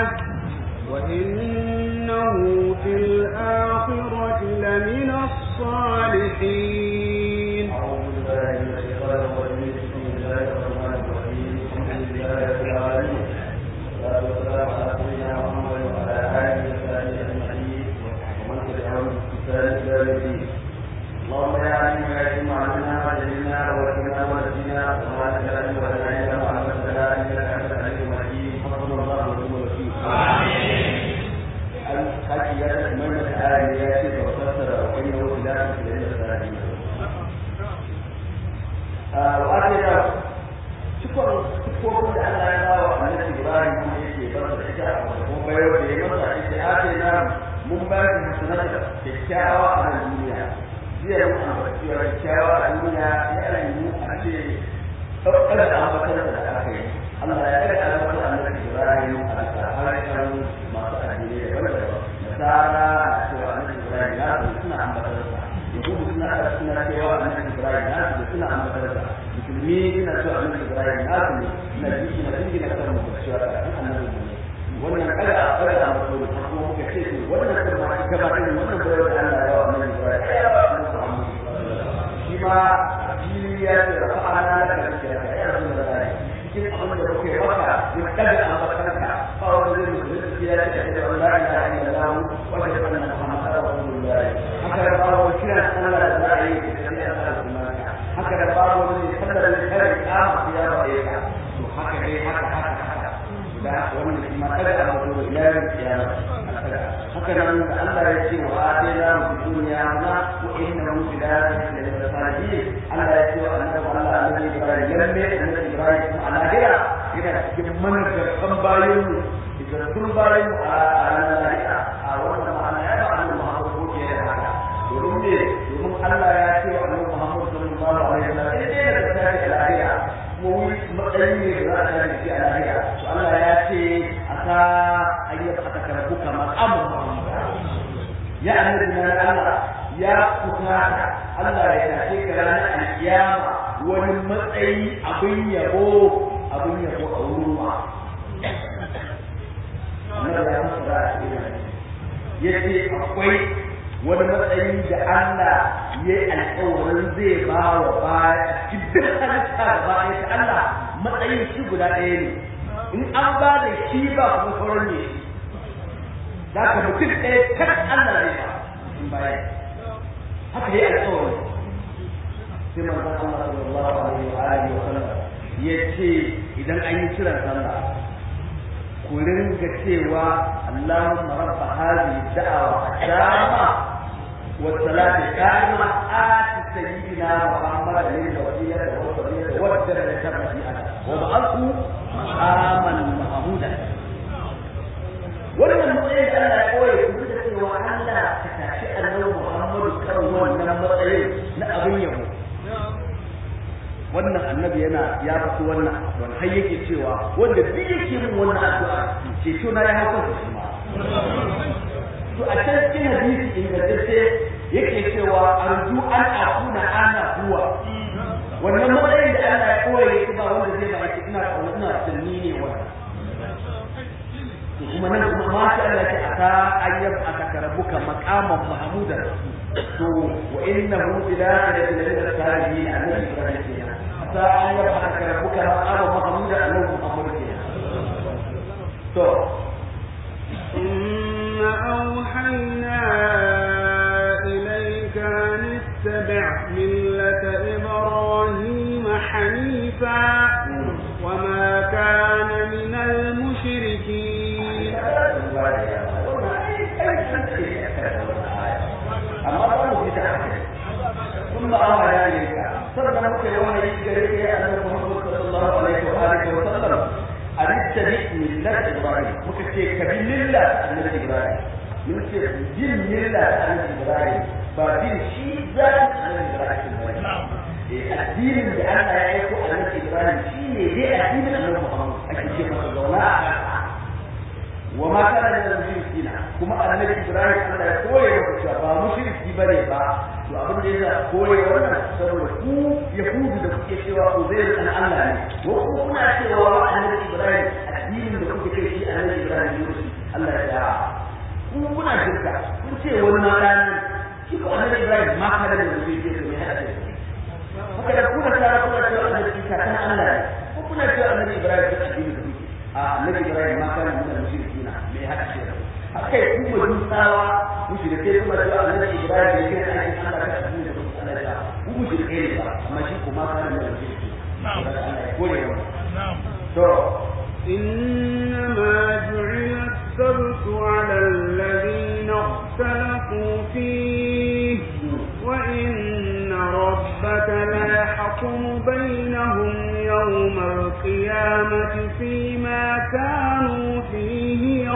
وإنه في الآخرة لمن الصالحين أعوذ بالله من الشيطان الرجيم بسم الله الرحمن الرحيم الحمد لله رب العالمين والصلاة والسلام على سيدنا محمد وعلى آله وصحبه أجمعين ومن تبعهم بإحسان إلى يوم الدين اللهم يا عليم يا عليم علمنا وجعلنا ووكلنا ونجينا وما تجعلنا ولا علم وعلمتنا إنك أنت العليم الحكيم حسبنا الله ونعم الوكيل الحكي يا تكمل الآية يا شيخ وفسر وإنه خلاف في العلم الثاني wa'adina cikon cikokun da Allah ya bawa annabi Ibrahim kuma yake bar da ita a kuma bayar da ya masa ita ake na mun ba shi sanata kyakkyawa a nan duniya jiya mun ambaci cewa kyakkyawa a duniya ya yi a ce ɗaukar da ambatar da aka yi Allah ya ɗaga ambatar annabi Ibrahim a bisa harshen masu addini daban-daban nasara cewa annabi Ibrahim ya suna ambatar sa yahudu suna suna cewa annabi Ibrahim ya suna ambatar sa musulmi ina so annabi Ibrahim na su ne na ji na dingi na kan mu cewa da annabi ne wannan kada a kada a mutu da kuma muka ce to wannan kuma ma gaba da wannan bayar da Allah ya wa annabi Ibrahim shi ma fili ya ce rafa'ana da kake da ya Rasulullahi cikin abin da kuke maka ya kada a makarka ba wanda zai mutu ya ce da la ilaha illallah wa la ilaha illallah Rasulullahi haka da bawo kira Allah da za a yi da Allah haka da babu wani sallar da kare kama ya ba ya ka to haka dai haka haka haka da wannan shi ma kada a mutu ya ya haka nan da Allah ya ce wa atina fi dunya na wa innahu fil akhirati la salihin Allah ya ce wa annabi Allah annabi Ibrahim lalle annabi Ibrahim a lahira yana cikin managarkan bayan mu idan sun bayan mu a lahira a wannan ma'ana ya ba annabi Muhammad ko ke da haka domin ne domin Allah ya ce wa annabi Muhammad sallallahu alaihi wasallam sai dai da tafi a lahira kuma wuri matsayin ne da za a tafi shi a lahira to Allah ya ce a sa ayyuka aka karbu kamar amma ya annabi na Allah ya kusa Allah ya tafi ka ranar alkiyama wani matsayi abin yabo abin yabo a wurin ma Allah ya fara a cikin yace akwai wani matsayi da Allah ya yi alƙawarin zai ba wa baya cikin halitta da baya ta Allah matsayin shi guda ɗaya ne in an ba da shi ba kuma sauran ne za ka mutum ɗaya kan Allah zai ba in baya haka ya yi alƙawarin sai manzon Allah sallallahu alaihi wa alihi wa sallam ya ce idan an yi kiran sallah ku ringa cewa Allahumma rabba hadhihi da'awa dama والصلاة القائمة آت سيدنا محمد الوسيلة والفضيلة والدرجة الرفيعة وابعثه مقاما محمودا wannan matsayin da Allah ya koya ku da cewa Allah ka tashi annabi Muhammadu kan wannan matsayin na abin yabo wannan annabi yana ya faɗi wannan don har yake cewa wanda duk yake min wannan addu'a ceto na ya hauka shi ma to a can cikin hadisi ingantacce yake cewa arju an akuna ana huwa wannan matsayin da Allah ya koya yake ba wanda zai ba ina kauna ina tunni ne wannan to kuma nan kuma ma sha Allah ya ata ayyab aka rabbuka maqaman mahmudan to wa innahu ila kadhalika salihin annabi ibrahim kenan ata ayyab aka rabbuka maqaman mahmudan annabi muhammad kenan to ثم أوحينا إليك أن اتبع ملة إبراهيم حنيفا وما كان من المشركين amma ba mu fita kun ba amma ya ne ka sannan muka yi wani gare ka ya annabi Muhammad sallallahu alaihi wa alihi wa sallam arittabi millat ibrahim muka ce ka bi millat annabi ibrahim mun ce bin millat annabi ibrahim ba bin shi zati annabi ibrahim ba addinin da Allah ya aiko annabi ibrahim shine dai addinin annabi Muhammad ake ce masa zauna a wa ma kana min al-mushrikina kuma annabi Ibrahim Allah ya koye maka cewa ba mushriki bane ba to abin da yasa koye wannan saboda ku yahudu da kuke cewa Uzair dan Allah ne ko ku kuna cewa annabi Ibrahim addinin da kuke kai shi annabi Ibrahim ne kuna shirka kun ce wani ma ranar shi ko annabi Ibrahim ma kada da mutum ke so ne hada da shi haka da kuna tara kuna cewa annabi Isa kan Allah ne ko kuna cewa annabi Ibrahim kan addini da kuke a annabi Ibrahim ma kana mun mushrikina me haka ce haka yi kuma dusawa mushrike kuma cewa annabi Ibrahim ne kan aikin Allah kan addini da kuke Allah ya ku mushrike ne ba amma shi kuma kana mun mushrikina na'am Allah ya kore mu na'am to إنما جعل السبت على الذين اختلفوا فيه وإن ربك ليحكم بينهم يوم القيامة فيما كانوا فيه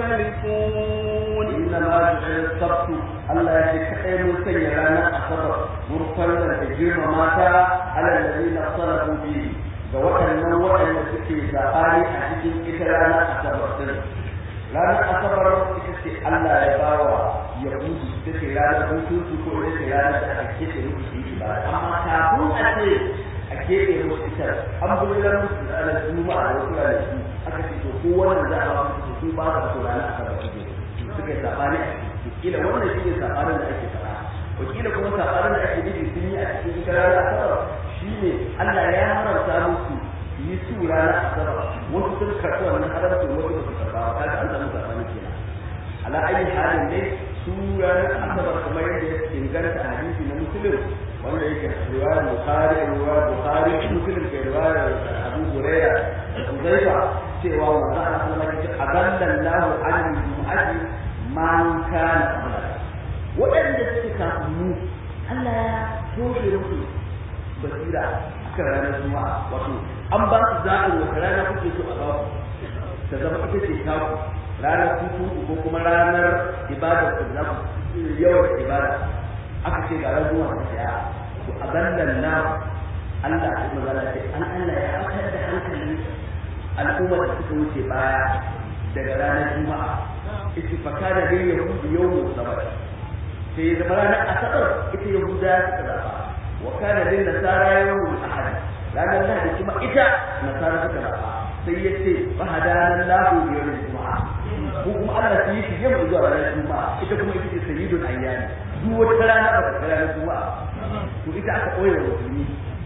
يختلفون إنما جعل السبت Allah ya ce kaɗai mun sanya ranar asabar mun farla da girma mata ala lalina salafu bihi ga waɗannan waɗanda suke zaɓani a cikin ita ranar asabar ɗin ranar asabar ita ce Allah ya ba wa yahudu ita ce ranar hutunsu ko ita ce ranar da ake ce musu su yi ba amma kafin a ce a keɓe musu ita an bullar musu da ranar juma'a da wasu ranaku aka ce to ko wannan za a ba musu su ba da su ranar asabar suke suka yi zaɓani a ciki kila wannan shi ne saɓanin da ake faɗa wakila kuma saɓanin da ake nufi sun yi a cikin ita ranar asabar shine Allah ya haramta musu yi su ranar asabar wasu sun karɓi wannan haramcin wasu ba su karɓa ba kaga an samu sabani kenan ala ayi halin ne su ranar asabar kamar yadda ya inganta a hadisi na musulun wanda yake riwayar bukhari riwayar bukhari musulun ke riwayar abu huraira da uzaifa cewa manzo Allah sallallahu alaihi wasallam adallallahu an jumu'ati man kana qabla waɗanda suke kafin mu Allah ya toshe musu basira akan ranar juma'a wato an ba su zaɓin wata rana kuke so a ba ku ta zama ita ce taku ranar hutu ko kuma ranar ibada ku za ku yawan ibada aka ce ga ranar juma'a ta ya to a gandan na Allah ya magana ce an Allah ya fitar da hankalin al'ummar da suka wuce baya daga ranar juma'a istifaka da dai yahudu yawon sabar sai zama ranar asabar ita yahuda suka zaɓa wa kana lin nasara yawmul ahad ranar lahadi kuma ita nasara suka zaɓa sai ya ce fa hadana lahu yawmul juma'a ko kuma Allah sai shi yamma zuwa ranar juma'a ita kuma ita ce sayyidul ayyami duk wata rana ba ta ranar juma'a to ita aka koya wa musulmi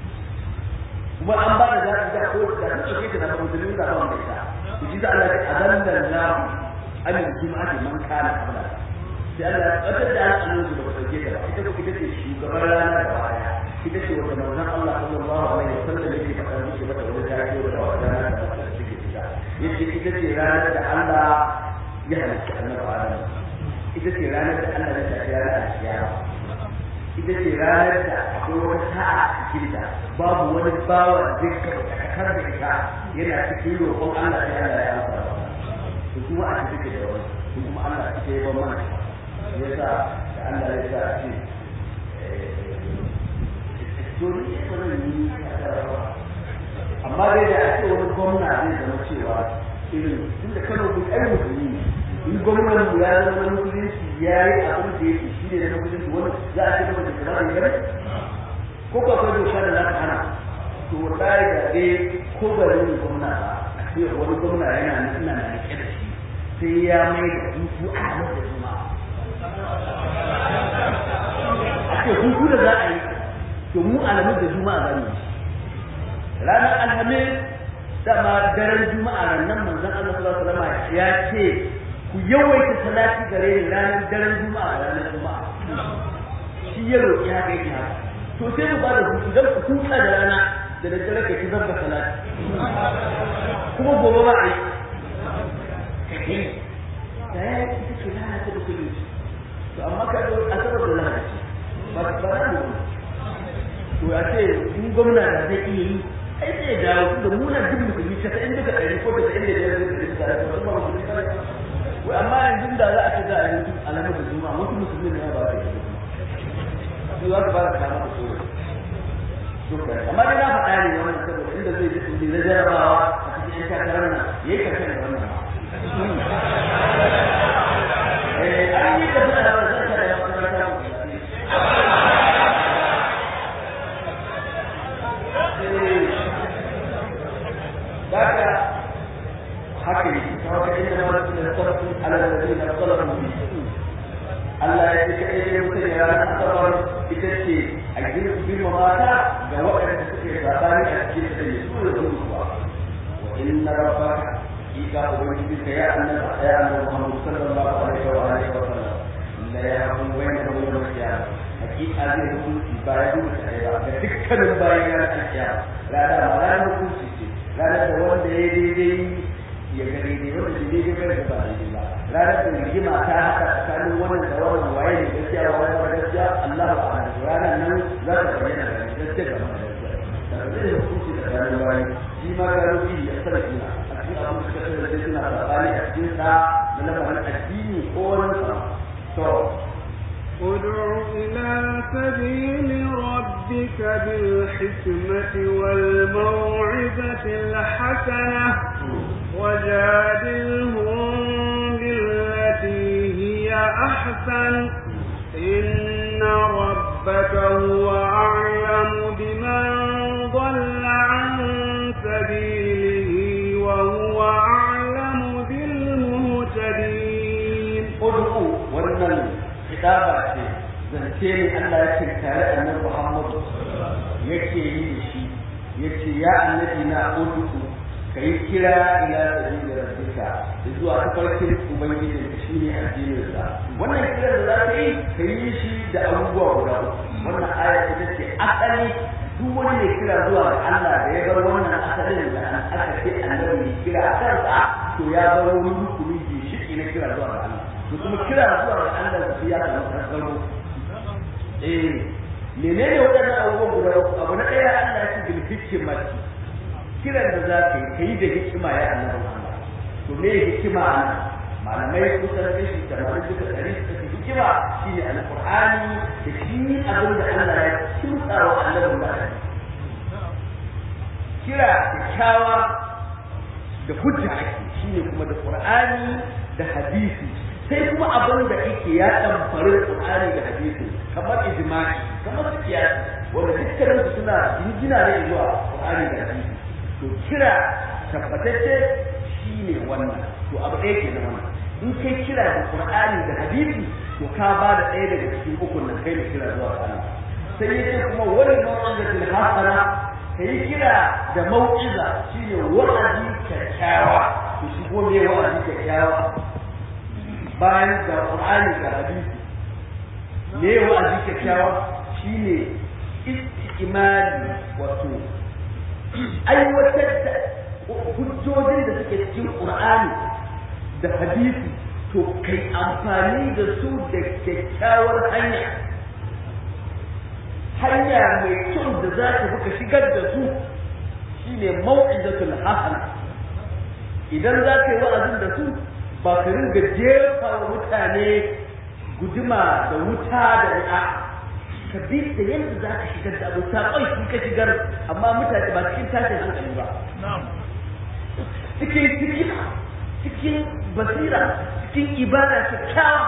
kuma an ba da zaɓi da ko da ta ce ta da musulmi da ba mu ita to shi da Allah ya adalla lahu an juma'a man kana qabla sai Allah ya tsakar da al'amuran su da ba sauke ta ba ita ko ita ce shugaban rana da baya ita ce wata manzon Allah sallallahu alaihi wasallam yake faɗa miki mata wani take da wata rana da ta take fita yace ita ce ranar da Allah ya halitta annabi Adam ita ce ranar da Allah ya tafi ranar alkiyama ita ce ranar da akwai wata sa'a a cikin ta babu wani bawa da zai kakar da ita yana cikin roƙon Allah sai Allah ya amsa to kuma a cikin da wani kuma Allah ita ya ban mana yasa da Allah ya sa ce domin ya zama yi amma dai da ake wani gwamna zai zama cewa irin tunda kano duk ai musulmi ne in gwamnan mu ya zama musulunci ya yi abin da yake shi ne na musulunci wani za a ce masa da kamar da gari ko ka kai doka da za ka hana to wallahi da dai ko bari ne gwamna ba a ce wani gwamna yana nan ina na rike da shi sai ya mai da hutu a nan da juma'a a ce hutu da za a yi to mu alamun da juma'a za mu yi ranar alhamis dama daren juma'a nan manzon Allah sallallahu alaihi wasallam ya ce ku yawaita salati gare ni ranar daren juma'a ranar juma'a shi ya roƙi haka yake haka to sai mu bada hutu dan ku huta da rana da daddare ka ci zabba salati kuma gobe ba a yi kake da ya yi ita ce lana ta da kudu to amma ka zo asabar da lahadi ba ba za mu to ya ce in gwamna da zai iya yi ai zai dawo da muna duk musulmi ta in duka ɗari ko da inda ya zai da ita da kuma musulmi kare wai amma yanzu da za a ce za a yi alamar da juma'a wasu musulmi ne ba su yi su za su ba da kama da tsoro amma dai na faɗa ne wannan saboda inda zai ji na jarabawa a cikin yan takarar nan yayi kashe da wannan eh an yi kashe da wannan zai kada ya fara haka haka ne ta wata inda ma su da sarrafa على الذين اختلفوا فيه Allah ya ce kai dai mutum ya ranar asabar ita ce a girbi mata ga waɗanda suke sabani a cikin da ya so da zuwa wa inna rabbaka ika ubangiji ka ya annabi ya annabi Muhammad sallallahu alaihi wa alihi wa sallam la yahkum bayna yawm al-qiyamah hakika zai hukunci ba ya duka kai ba ga dukkanin bayan ya kiyama rana ma ranar hukunci ce ranar da wanda ya daidai ya ga daidai wanda ya daidai bai ga ba daidai ba ranar da rigima ta haka tsakanin wannan da wannan waye ne gaskiya wa wani gaskiya Allah ba a ranar nan za ta bayyana da gaskiya ga mai gaskiya da zai hukunci da ranar bayi shi ma ga rubi ya sarki na a cikin abin da suka da suna sabani a cikin sa na lamarin addini ko wani sa to ادع إلى سبيل ربك بالحكمة والموعظة الحسنة وجادلهم بالتي هي أحسن إن ربك هو أعلم بمن ضل عن سبيله وهو أعلم بالمهتدين ud'u wannan kitaba ce zance ne Allah ya tinkare annabi Muhammad yake yi da shi yace ya annabi na ud'u kai kira ila sabili rabbika zuwa tafarkin ubangiji da shi ne addinin sa wannan kira da za ka yi ka yi shi da abubuwa guda uku wannan aya ita ce asali duk wani mai kira zuwa ga Allah da ya bar wannan asalin da aka ce annabi mai kira a kansa to ya bar wani rukuni shi na kira zuwa ga Allah to kuma kira zuwa ga Allah da ya samu tsaro eh menene wadannan abubuwan guda uku abu na ɗaya Allah ya ce bil hikmati kiran da za ka yi ka yi da hikima ya annabi Allah to me hikima ana malamai kusan kashi tamanin duka ɗari suka ce hikima shine alqur'ani da shi abin da Allah ya kimtsa wa annabi da kira kyakkyawa da hujja ake shine kuma da qur'ani da hadisi sai kuma abin da yake ya ɗamfari Qur'ani da hadisi kamar ijma'i kamar kiyasi wanda dukkanin su suna jingina ne zuwa Qur'ani da hadisi to kira tabbatacce shine wannan to abu ɗaya ke nan wannan in kai kira da Qur'ani da hadisi to ka ba da ɗaya daga cikin ukun nan kai da kira zuwa Allah sai yace kuma wani mau'izatul hasana kai kira da mau'iza shine wa'azi kyakkyawa to shi ko me wa'azi kyakkyawa bayan da Qur'ani da hadisi me wa'azi kyakkyawa shine istimali wato aiwatar da hujjojin da suke cikin Qur'ani da hadisi to kai amfani da su da kyakkyawar hanya hanya mai kyau da za ka buka shigar da su shine mau'izatul hasana idan za ka yi wa'azin da su ba ka ringa jefa wa mutane guduma da wuta da ri'a ka bi da yadda za ka shigar da abu saƙon shi ka shigar amma mutane ba cikin tashin hankali ba cikin cikin cikin basira cikin ibada kyakkyawa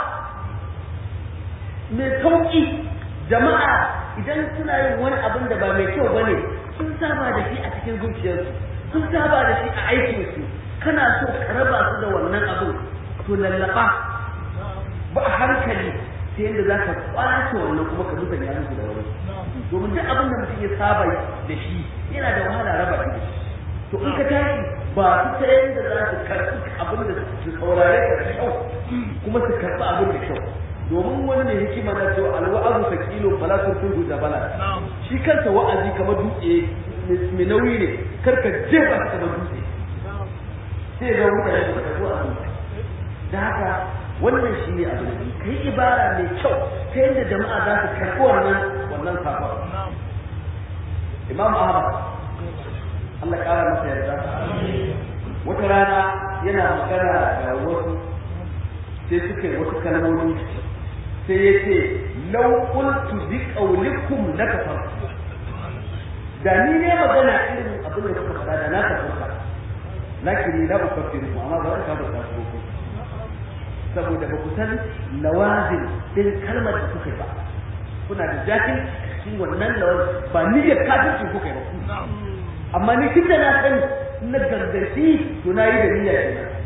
mai sauƙi jama'a idan suna yin wani abin da ba mai kyau ba ne sun saba da shi a cikin zuciyarsu sun saba da shi a aikinsu kana so ka raba su da wannan abin to lallaba ba a hankali ta yadda za ka kwace wannan kuma ka zuba ya musu da wani domin duk abin da mutum ya saba da shi yana da wahala raba shi to in ka tashi ba su ta yadda za su karɓi abin da su saurare ka da kyau kuma su karɓi abin da kyau domin wani ne hikima na cewa alwa'azu sakilo fala turkudu da bala shi kansa wa'azi kamar dutse mai nauyi ne karka jefa shi kamar dutse sai ga mutane da karɓi abin da haka wannan shi ne abin da ka yi ibara mai kyau ta yadda jama'a za su karɓi wannan wannan sakon imam ahmad Allah ƙara masa yarda wata rana yana magana da wasu sai suka yi wasu kalmomi sai ya ce lau qultu bi qawlikum la kafartu da ni ne magana irin abin da kuka faɗa da na kafarta lakin la ukaffiru amma ba ka ba ta ko saboda ba ku san lawazin din kalmar da kuka ba kuna da jahil cikin wannan lawazin ba ni da kafirci kuka ba amma ni tun da na san na gargashi to na yi da niyya kenan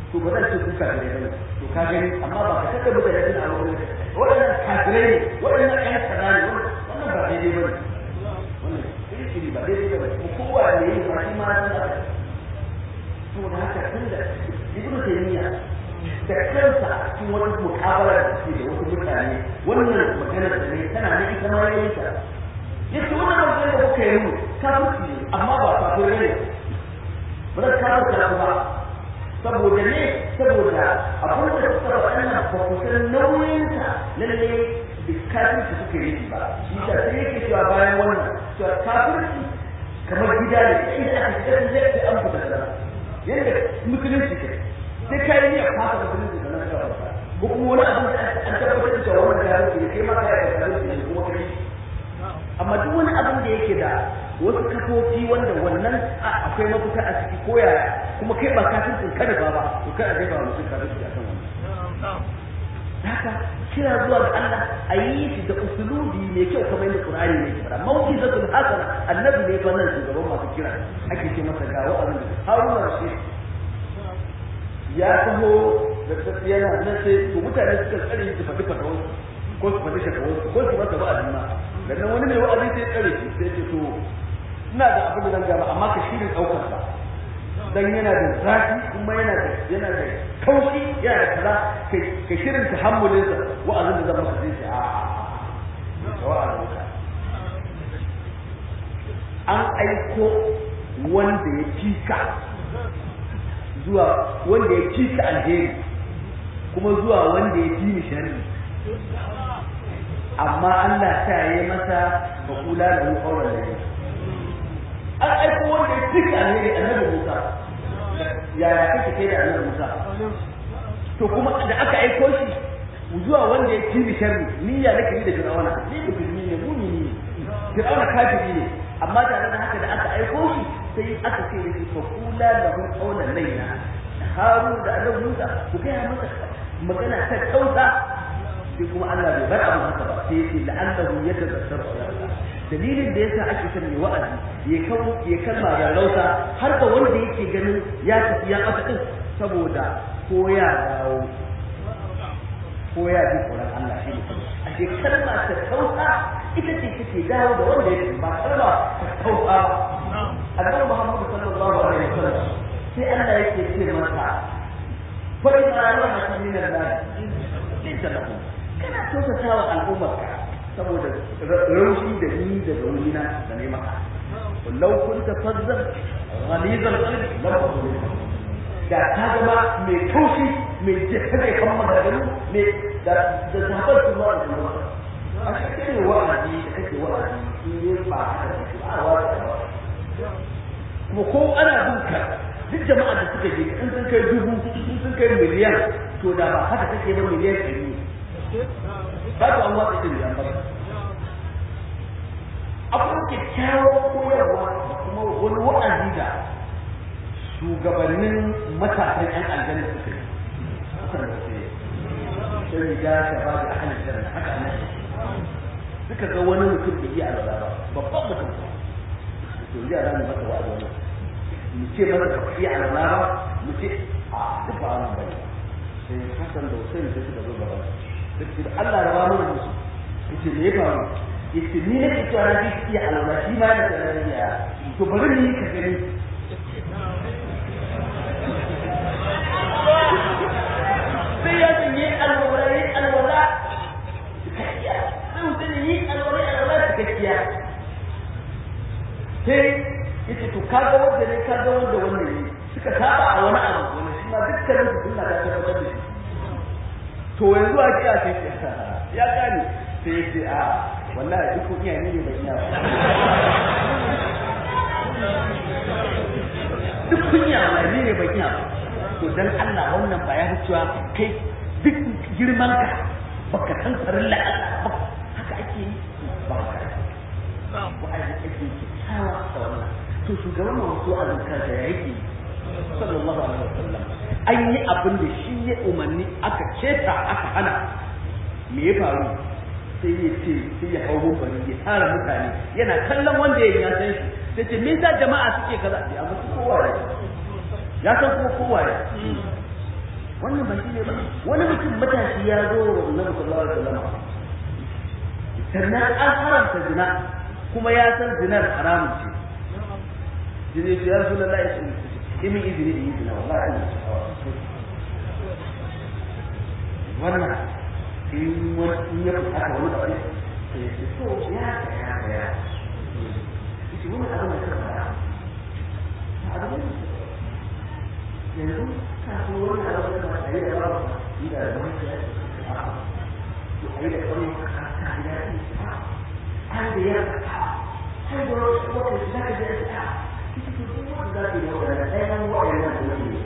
to ba zan ce ku kafirai bane to ka gani amma ba ka tada mutane suna a wurin waɗannan kafirai ne waɗannan ƴan kaza ne wannan ba daidai bane wannan kirkiri ba daidai bane ko kowa ne yi ba shi ma san haka saboda haka tunda ibnu taymiya da kansa a cikin wata mukabala da suke da wasu mutane wannan magana da ne tana ne ita ma yayin ta yace wannan magana da kuka yi mu kafirci ne amma ba kafir ne ba zan kafirta ku ba saboda ne saboda abin da suka faɗa nan ba ku san nauyinsa lalle da kafirci suka yi ba shi ta sai yake cewa bayan wannan cewa kafirci kamar gida ne inda aka shiga zai fi an fita sana yadda musulunci ke sai kai ne a fasa musulunci da nan kawai ko kuma wani abin da an tabbatar da cewa wannan kafirci ne kai ma kai da kafirci ne kuma kai amma duk wani abin da yake da wasu kafofi wanda wannan akwai mafita a ciki ko yaya kuma kai ba kafircin kada ba ba to kada zai ba mutum kafirci akan wannan haka kira zuwa ga Allah a yi shi da usulubi mai kyau kamar yadda Qur'ani ne ke fara mau'izatul hasana annabi ne fa nan shugaban masu kira ake ce masa ga wa'azin da Haruna Rashid ya taho da yana nan sai to mutane suka tsare shi faɗi fatawar ko su faɗi shakawar ko su masa wa'azi ma dan wani mai wa'azi sai tsare shi sai ce to ina da abin da zan gaba amma ka shirin ɗaukar sa dan yana da zafi kuma yana da yana da kaushi yana da kaza kai ka shirin tahammulin sa wa'azin da zan maka sai a wa'azin ka an aiko wanda ya cika zuwa wanda ya cika alheri kuma zuwa wanda ya fi ni sharri amma Allah ta yi masa ba kula da mu kauran da an aiko wanda ya cika alheri annabi Musa yaya kake kai da annabi Musa to kuma da aka aiko shi zuwa wanda ya ci sharri niyya nake yi da Fir'auna ni musulmi ne mumini ne Fir'auna kafiri ne amma tare da haka da aka aiko shi sai aka ce da shi fa kula lahu qawlan layna Harun da annabi Musa ku kai masa magana ta kauta sai kuma Allah bai bar abu haka ba sai ya ce la'allahu yatazakkaru dalilin da yasa ake son mai wa'azi ya kawo ya kalma da rauta har da wanda yake ganin ya tafi ya ɓata din saboda ko ya dawo ko ya ji tsoron Allah shi ne a ce kalma ta kauta ita ce take dawo da wanda ya ba kalma ta kauta ba annabi Muhammad sallallahu alaihi wasallam sai Allah yake ce masa fa in ra'ayna min Allah laysa lahu kana kyautatawa al'ummarka saboda raushi da ni da raunina da ne maka lau kun ta fazzar ghalizal qalbi lam aqul da ka zama mai taushi mai jika da kan magana mai da da zabar su zuwa da zuwa a cikin wa'azi da kake wa'azi in yi ba haka da a wa'azi kuma ko ana duka duk jama'a da suka je in sun kai dubu in sun kai miliyan to da ba haka kake ba miliyan ɗari ba ku an watsa ɗin da ba akwai kyakkyawar koyarwa da kuma wani wa'azi da shugabannin matasan ƴan aljanna suka yi suka da su sai riga ta ba da ahalin janna haka nan suka ga wani mutum da iya alwala ba babban mutum to ji a ranar masa wa'azi wannan mu ce masa ba iya alwala ba mu ce a duk ba wannan bane sai hasan da Hussein sai suka zo gaba sai da Allah ya ba mu musu yace me ya faru yace ni ne ke cewa na ji iya alwala shi ma da sanar ya to bari ni ka gani sai ya san yi alwala yi alwala cikakkiya sai mutum yi alwala yi alwala cikakkiya sai yace to kaga wanda ne kaga wanda wannan ne suka saba a wani abu wani shi ma dukkanin su suna da tabbatar da shi to yanzu a kiya sai ya gane sai ya ce a wallahi duk kun iya ne bai iya ba duk kun iya wallahi ne bai iya ba to dan Allah wannan ba ya fi cewa kai duk girman ka baka san farin la Allah ba haka ake yi ba haka ba a yi ake yi kyakkyawa da wannan to shugaban masu azumka da ya yake sallallahu alaihi wasallam an yi abin da shi ya umarni aka ceta aka hana me ya faru sai ya ce sai ya hau bari ya tara mutane yana kallon wanda ya ya san shi sai ce me yasa jama'a suke kaza ya musu kowa ya ya san kuma kowa ya wannan ba shi ne ba wani mutum matashi ya zo wa annabi sallallahu alaihi wasallam sannan an haramta zina kuma ya san zinar haramun ce jini ya rasu da la'i sun imin izini da yi zina wallahi wannan in wani ya fi haka wani abu sai ya ce so ya ga ya ga ya ce wani abu da ka fara abu ne yanzu ka so wani abu da ka yi da ba yi da wani ya ce a yi da kawai ka ka ya ce har da ya har da wata shi za ka je a ita ce duk wanda za ka yi wa da ɗayan wa'annan da ne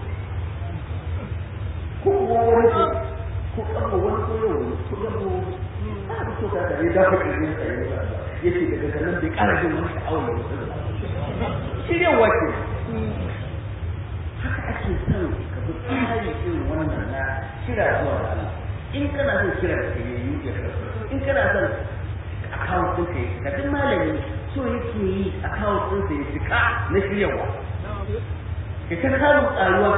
ko kuma wani ce ko ƙarfa wani ko yau wani ko ƙarfa a da so ka tare da ka ƙarfin sa ya ya ce daga ganin bai ƙara jin wani sha'awar da wasu shiryawa ce haka ake son ka bi tsari irin wannan na kira zuwa da Allah in kana son kira da yayi ya karɓa in kana son account ɗin ka yi ka duk malami so yake yi account ɗin sa ya cika na shiryawa ka ta samun ƙaruwa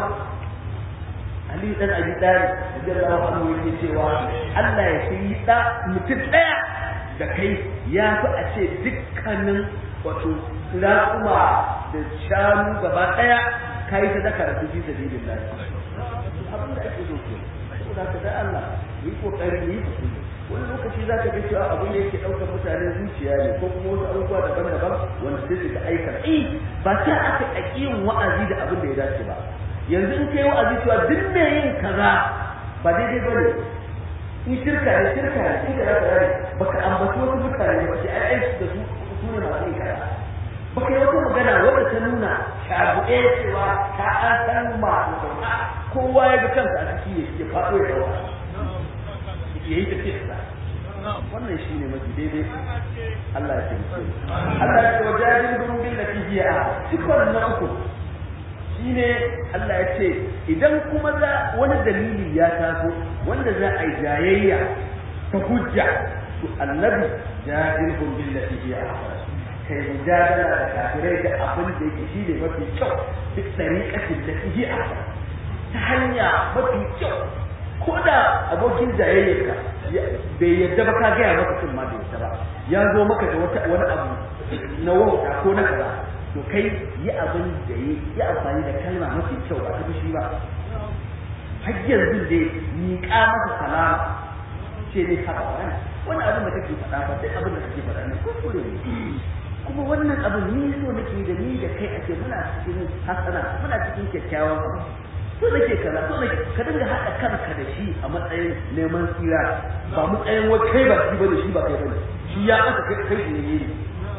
Ali dan Abi Talib radiyallahu anhu yake cewa Allah ya shiri da mutum ɗaya da kai ya fi a ce dukkanin wato raƙuma da shanu gaba ɗaya ka yi sadaka da su fi sabilin lahi abin da ake so ke saboda ka da Allah yi kokari yi hakuri wani lokaci za ka ga cewa abin da yake ɗaukar mutane zuciya ne ko kuma wasu abubuwa daban-daban wanda sai su ga aikata eh ba ta aka ƙaƙi yin wa'azi da abin da ya dace ba yanzu in kai wa'azi cewa duk mai yin kaza ba daidai ba ne in shirka ne shirka ne in kaza kaza ne baka ambaci wasu mutane ba ce ai aiki da su su ne masu yin kaza baka yi wata magana wadda ta nuna shabuɗe cewa ta an san masu sauka kowa ya ga kansa a ciki ya faɗo ya ɗauka ya yi tafiyarsa wannan shi ne mafi daidai Allah ya taimake Allah ya ce wa jajin gurin bin lafiya cikon na uku shine Allah ya ce idan kuma za wani dalili ya taso wanda za a yi jayayya ta hujja to annabi jahilhum billati hiya ahsan kai mujadala da kafirai da abin da yake shine mafi kyau duk tariqatin da hiya ahsan ta hanya mafi kyau ko da abokin jayayyarka bai yadda ba ka gaya maka sun ma bai yadda ba ya zo maka da wani abu na wauta ko na kaza to kai yi abin da yi yi amfani da kalma mafi kyau ba ta fushi ba har yanzu dai miƙa masa salama ce ne haka wani wani abin da kake faɗa ba duk abin da kake faɗa ne kuskure ne kuma wannan abin ni so nake da ni da kai ake muna cikin hasana muna cikin kyakkyawan abu so nake kaza so nake ka dinga haɗa kanka da shi a matsayin neman tsira ba matsayin wai kai ba shi bane shi ba kai bane shi ya aka kai kai ne ne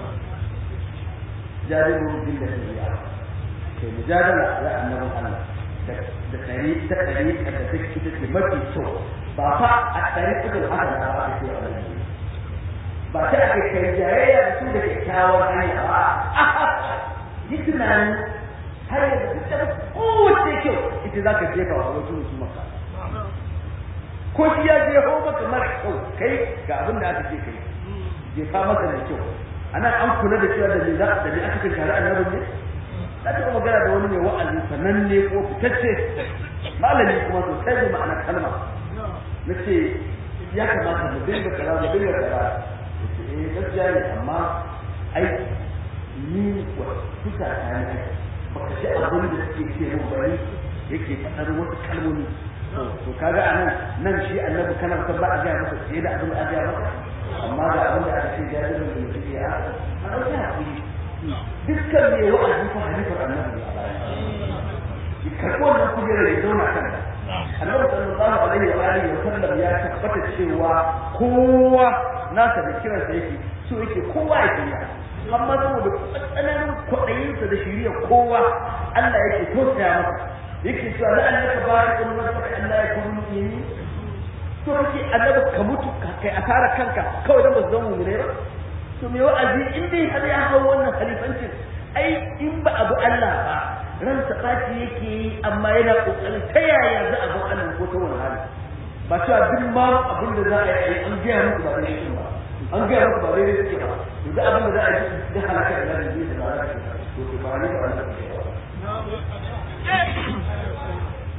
jaririn bin da ya kai mujadala ya annabin Allah da tsari ta tsari da take ita ce mafi kyau ba fa a tsari cikin haka da ba ake a wani ba ta ake kai jayayya da su da kyakkyawar hanya ba yi tunanin har yanzu ta kowace kyau ita za ka jefa wa wasu musu maka ko shi ya jefo maka mara kyau kai ga abin da aka ce kai jefa maka da kyau anan an kula da cewa da me za da me aka kai annabin ne na taɓa magana da wani mai wa'azi sananne ko fitacce malami kuma sosai da ma'ana kalma na ce ya kamata mu dinga kaza mu dinga kaza eh gaskiya ne amma ai ni wa kusa ta ne baka ji abin da suke ce mun bari yake faɗar wasu kalmomi to kaga anan nan shi annabi kana san ba a ga masa sai da abin da aka ga masa amma ga abin da aka ce jaririn da mutum ya a ɗauki hakuri dukkan mai wa'azi ko halifar annabi a baya ki karɓi wannan kujerar ya zauna kan annabi sallallahu alaihi wa alihi wa sallam ya tabbata cewa kowa nasa da kiransa yake so yake kowa ya kiyaye amma saboda tsananin kwaɗayinsa da shirya kowa Allah yake tausaya masa yake cewa la annaka bari'un nafsaka an la yakunu mu'minin to kake annabi ka mutu kai asara kanka kawai dan ba su zama mu'mine ba to me wa'azi in dai har ya hau wannan khalifancin ai in ba abu Allah ba ran ɓaci yake yi amma yana kokarin ta yaya za a ga Allah ko ta wani hali ba cewa duk ma abin da za a yi an gaya muku ba daidai ba an gaya muku ba daidai suke ba to da abin da za a yi da halaka da zai yi da za a yi to to ba ne ba Allah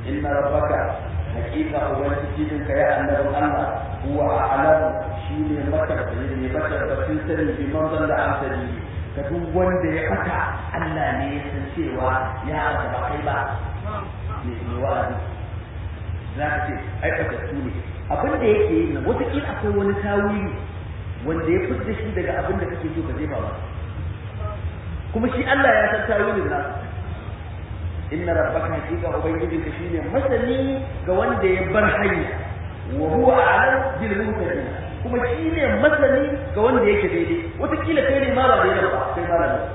inna rabbaka hakika ubangijin ka ya annabin Allah huwa a'lamu shine matabbaci ne matabbacin sani bi manzon da amsali ga duk wanda ya fata Allah ne ya san cewa ya aka ba kai ba ne ne wa'azi za ka ce ai fatattu ne abin da yake yi nan wataƙila akwai wani tawili wanda ya fitar shi daga abin da kake so ka jefa ba kuma shi Allah ya san tawili da nasu inna rabbaka hakika ubangijinka shine masani ga wanda ya bar hanya wa huwa a'lam bil muhtadin kuma shine masani ga wanda yake daidai wataƙila kai ne ma ba daidai ba kai ma da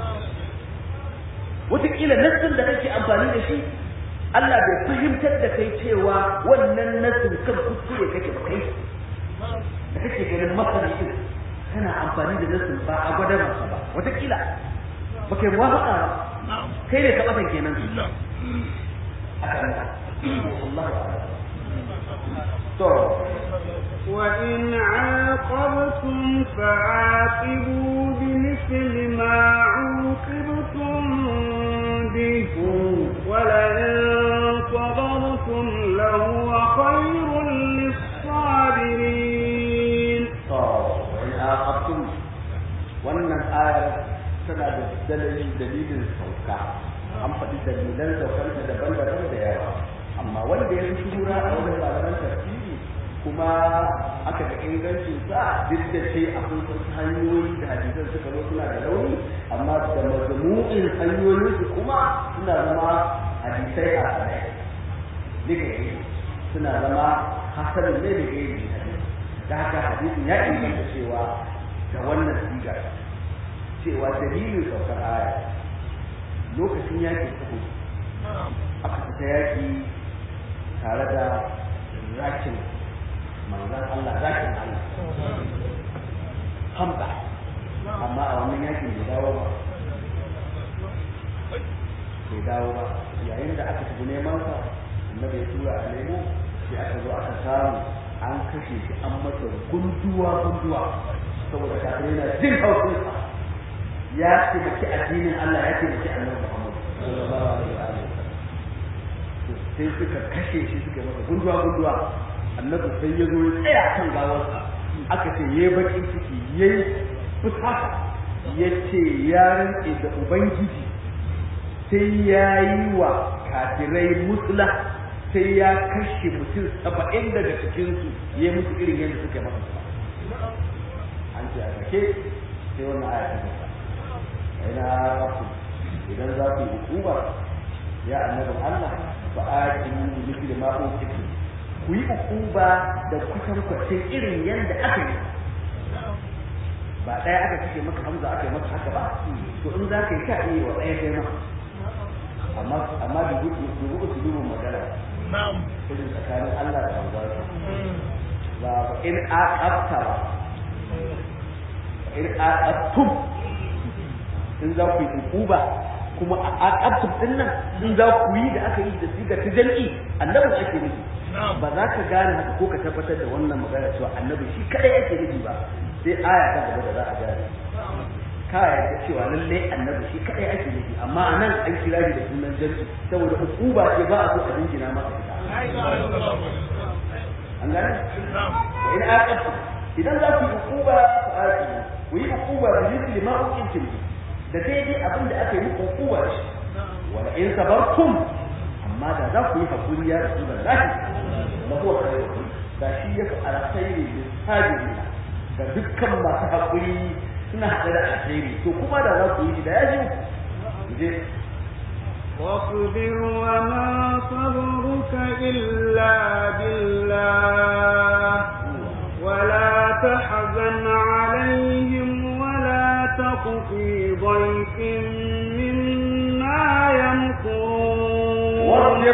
wataƙila nassin da kake amfani da shi Allah bai fahimtar da kai cewa wannan nassin kan kuskure kake ba kai da kake ganin masani din kana amfani da nassin ba a gwada masa ba wataƙila ba kai muwafaqa ba kai ne ka batan kenan akan Allah to وإن عاقبتم فعاقبوا بمثل ما عوقبتم به ولئن صبرتم لهو خير للصابرين وإن عاقبتم wannan ayar tana da dalilin dalilin sauka an faɗi dalilan saukar da daban-daban da yawa amma wanda ya fi shura a wajen malaman tafsiri kuma aka ga ingancin sa duk da ce akwai wasu hanyoyi da hadisan suka zo suna da rauni amma da mazmu'in hanyoyin su kuma suna zama hadisai a tsaye daga suna zama hasanin ne da gairi da haka hadisin ya inganta cewa da wannan sigar cewa dalilin saukar aya lokacin yaƙi uku aka fita yaƙi tare da zakin manzan Allah zakin Allah hamza amma a wannan yaƙin bai dawo ba bai dawo ba yayin da aka tafi neman sa annabi ya tura a nemo sai aka zo aka samu an kashe shi an masa gunduwa gunduwa saboda kafin yana jin haushin sa ya taimaki addinin Allah ya taimaki annabi Muhammad sallallahu alaihi wa sallam sai suka kashe shi suka masa gunduwa gunduwa annabi sai ya zo ya tsaya kan gawarsa aka ce yayi bakin ciki yayi fusata ya ce ya rantse da ubangiji sai ya yi wa kafirai musula sai ya kashe mutum saba'in daga cikinsu ya yi musu irin yadda suka yi masa an ce a sake sai wannan aya ta nasa ina rafu idan za ku yi hukuma ya annabin Allah fa aqimu bi mithli ma utitu ku yi hukuma da kusan kwacin irin yadda aka yi ba ɗaya aka kashe maka hamza aka yi maka haka ba to in za ka yi ka iya wa ɗaya kai maka amma amma da gudu da gudu su dubu magana na'am irin tsakanin Allah da manzon ba in aqabta ba in aqabtum in za ku yi ukuba kuma a aqabtum din nan in za ku yi da aka yi da siga ta jal'i annabin ake nufi ba za ka gane haka ko ka tabbatar da wannan magana cewa annabi shi kadai ake nufi ba sai aya ta gaba da za a gane ka yarda cewa lalle annabi shi kadai ake nufi amma a nan an kira shi da sunan jal'i saboda ukuba ce ba a so a dingina masa ita an gane in aqabtum idan za ku yi ukuba fa aqimu ku yi ukuba bi mithli ma uqimtum da daidai abin da aka yi muku ukuba da shi wala in sabartum amma da za ku yi hakuri ya rasu da lahi la huwa khairu da shi ya fi alkhairi da sabirin da dukkan masu hakuri suna haɗe da alkhairi to kuma da za ku yi da ya ji je واصبر وما صبرك إلا بالله ولا تحزن عليهم ولا تق في ضيق مما يمكرون warjir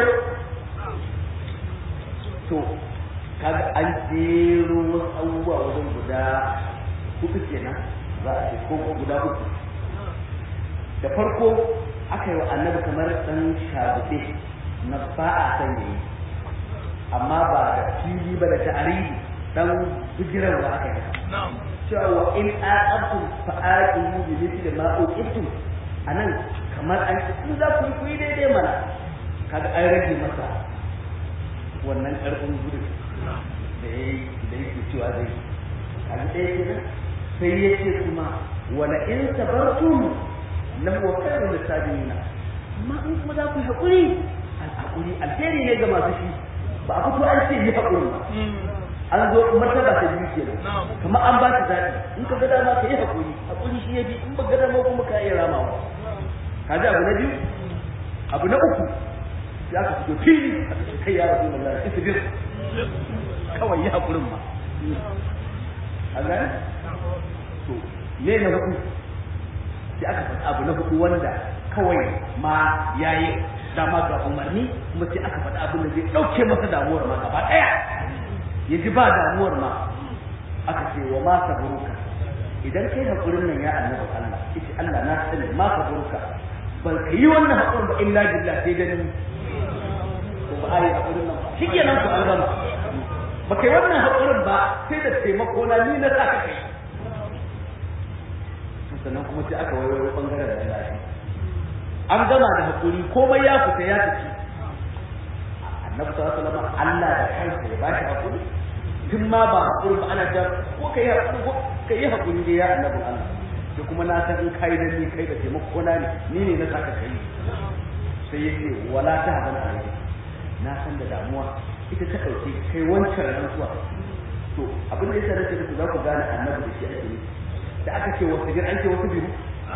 to kaga an jero wasu abubuwa wajen guda hudu kenan za a ce ko guda uku da farko aka yi wa annabi kamar dan shabuɗe na ba a san yayi amma ba da fili ba da ta'aridi dan bijirarwa aka yi cewa wa in aqabtum fa aqimu bi mithli ma uqibtum anan kamar an in za ku yi ku yi daidai mana kaga an rage masa wannan karfin gudun da ya yi da yake cewa zai kaga ɗaya kenan sai ya ce kuma wala in sabartum lahu khairun lisabina amma in kuma za ku yi haƙuri al'aƙuri alheri ne ga masu shi ba a fito an ce yi haƙuri ba an zo martaba ta biyu kenan kamar an ba ta zaɓi in ka ga dama ka yi haƙuri haƙuri shi ya bi in ba ga dama kuma ka iya ramawa ka ji abu na biyu abu na uku sai aka fito fili a cikin kai ya rasu da lalata isbir kawai yi haƙurin ma a gane to me na hudu sai aka faɗi abu na hudu wanda kawai ma yayi dama ga umarni kuma sai aka faɗi abin da zai ɗauke masa damuwar ma gaba ɗaya ya ji ba damuwar ma aka ce wa ma saburuka idan kai haƙurin nan ya annabi Allah ita Allah na sani ma saburuka ban ka yi wannan haƙurin ba illa billah sai dan ko ba ai haƙurin nan ba shi kenan ku an gama ba kai wannan haƙurin ba sai da taimako na ni na sa ka kai sannan kuma sai aka waiwayo bangaren da lafiya an gama da hakuri komai ya fita ya tafi annabi sallallahu alaihi wasallam Allah da kansa ya bashi hakuri tun ma ba hakuri ba ana ta ko kai hakuri ko kai hakuri dai ya annabi Allah sai kuma na san in kai da ni kai da taimako na ne ni ne na saka kai sai yace wala ta hadan alai na san da damuwa ita ta dauke kai wancan rantsuwa to abin da yasa nake muku za ku gane annabi da shi ake yi da aka ce wasu jir an ce wasu biyu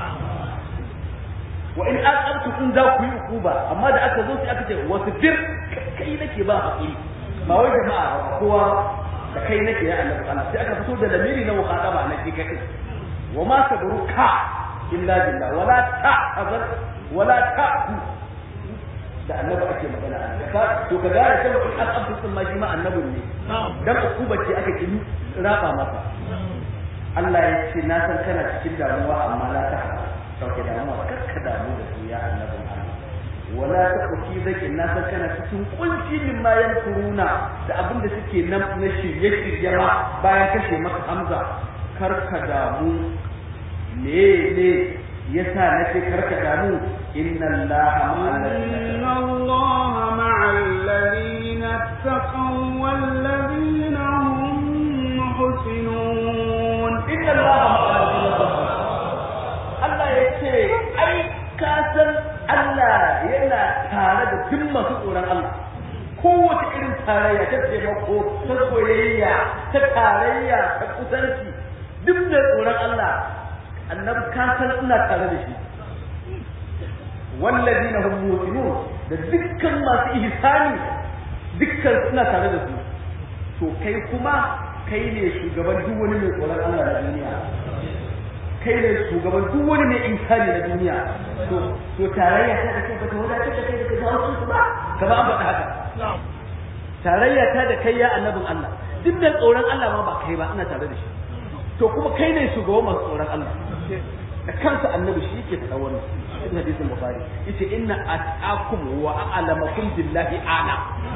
wa in aqabtu kun za ku yi ukuba amma da aka zo sai aka ce wasu bir kai nake ba hakuri ba wai jama'a kowa da kai nake ya Allah Allah sai aka fito da lamiri na mukhadaba na shi kai wa ma sabruka illa billah wala ta'zar wala ta'ku da annabi ake magana ka to ka gane cewa in aqabtu sun ma shi ma annabin ne dan ukuba ce aka kin raba masa Allah ya ce na san kana cikin damuwa amma la ta sauke damuwa kar ka damu da su ya annabin Allah wala ta kuki zaki na san kana cikin kunci min ma kuruna da abin da suke nan na shirye shirye ma bayan kashe maka Hamza kar ka damu me ne yasa nace kar ka damu inna Allah inna Allah ma'al ladina taqaw wal ladina hum muhsinun inna Allah Allah ya ce ai ka san Allah yana tare da duk masu tsoron Allah kowace irin tarayya ta taimako ta soyayya ta tarayya ta kusanci duk da tsoron Allah annabi ka san ina tare da shi wallazina hum mu'minun da dukkan masu ihsani dukkan suna tare da su to kai kuma kai ne shugaban duk wani mai tsoron Allah na duniya kai ne shugaban duk wani mai insani na duniya to to tarayya ta da kai ba ta wadatar da kai da ka jawo su ba ka ba an faɗa haka tarayya ta da kai ya annabin Allah duk da tsoron Allah ma ba kai ba ina tare da shi to kuma kai ne shugaban masu tsoron Allah da kansa annabi shi yake faɗa wannan cikin hadisin bukhari yace inna ataqakum wa a'lamakum billahi ana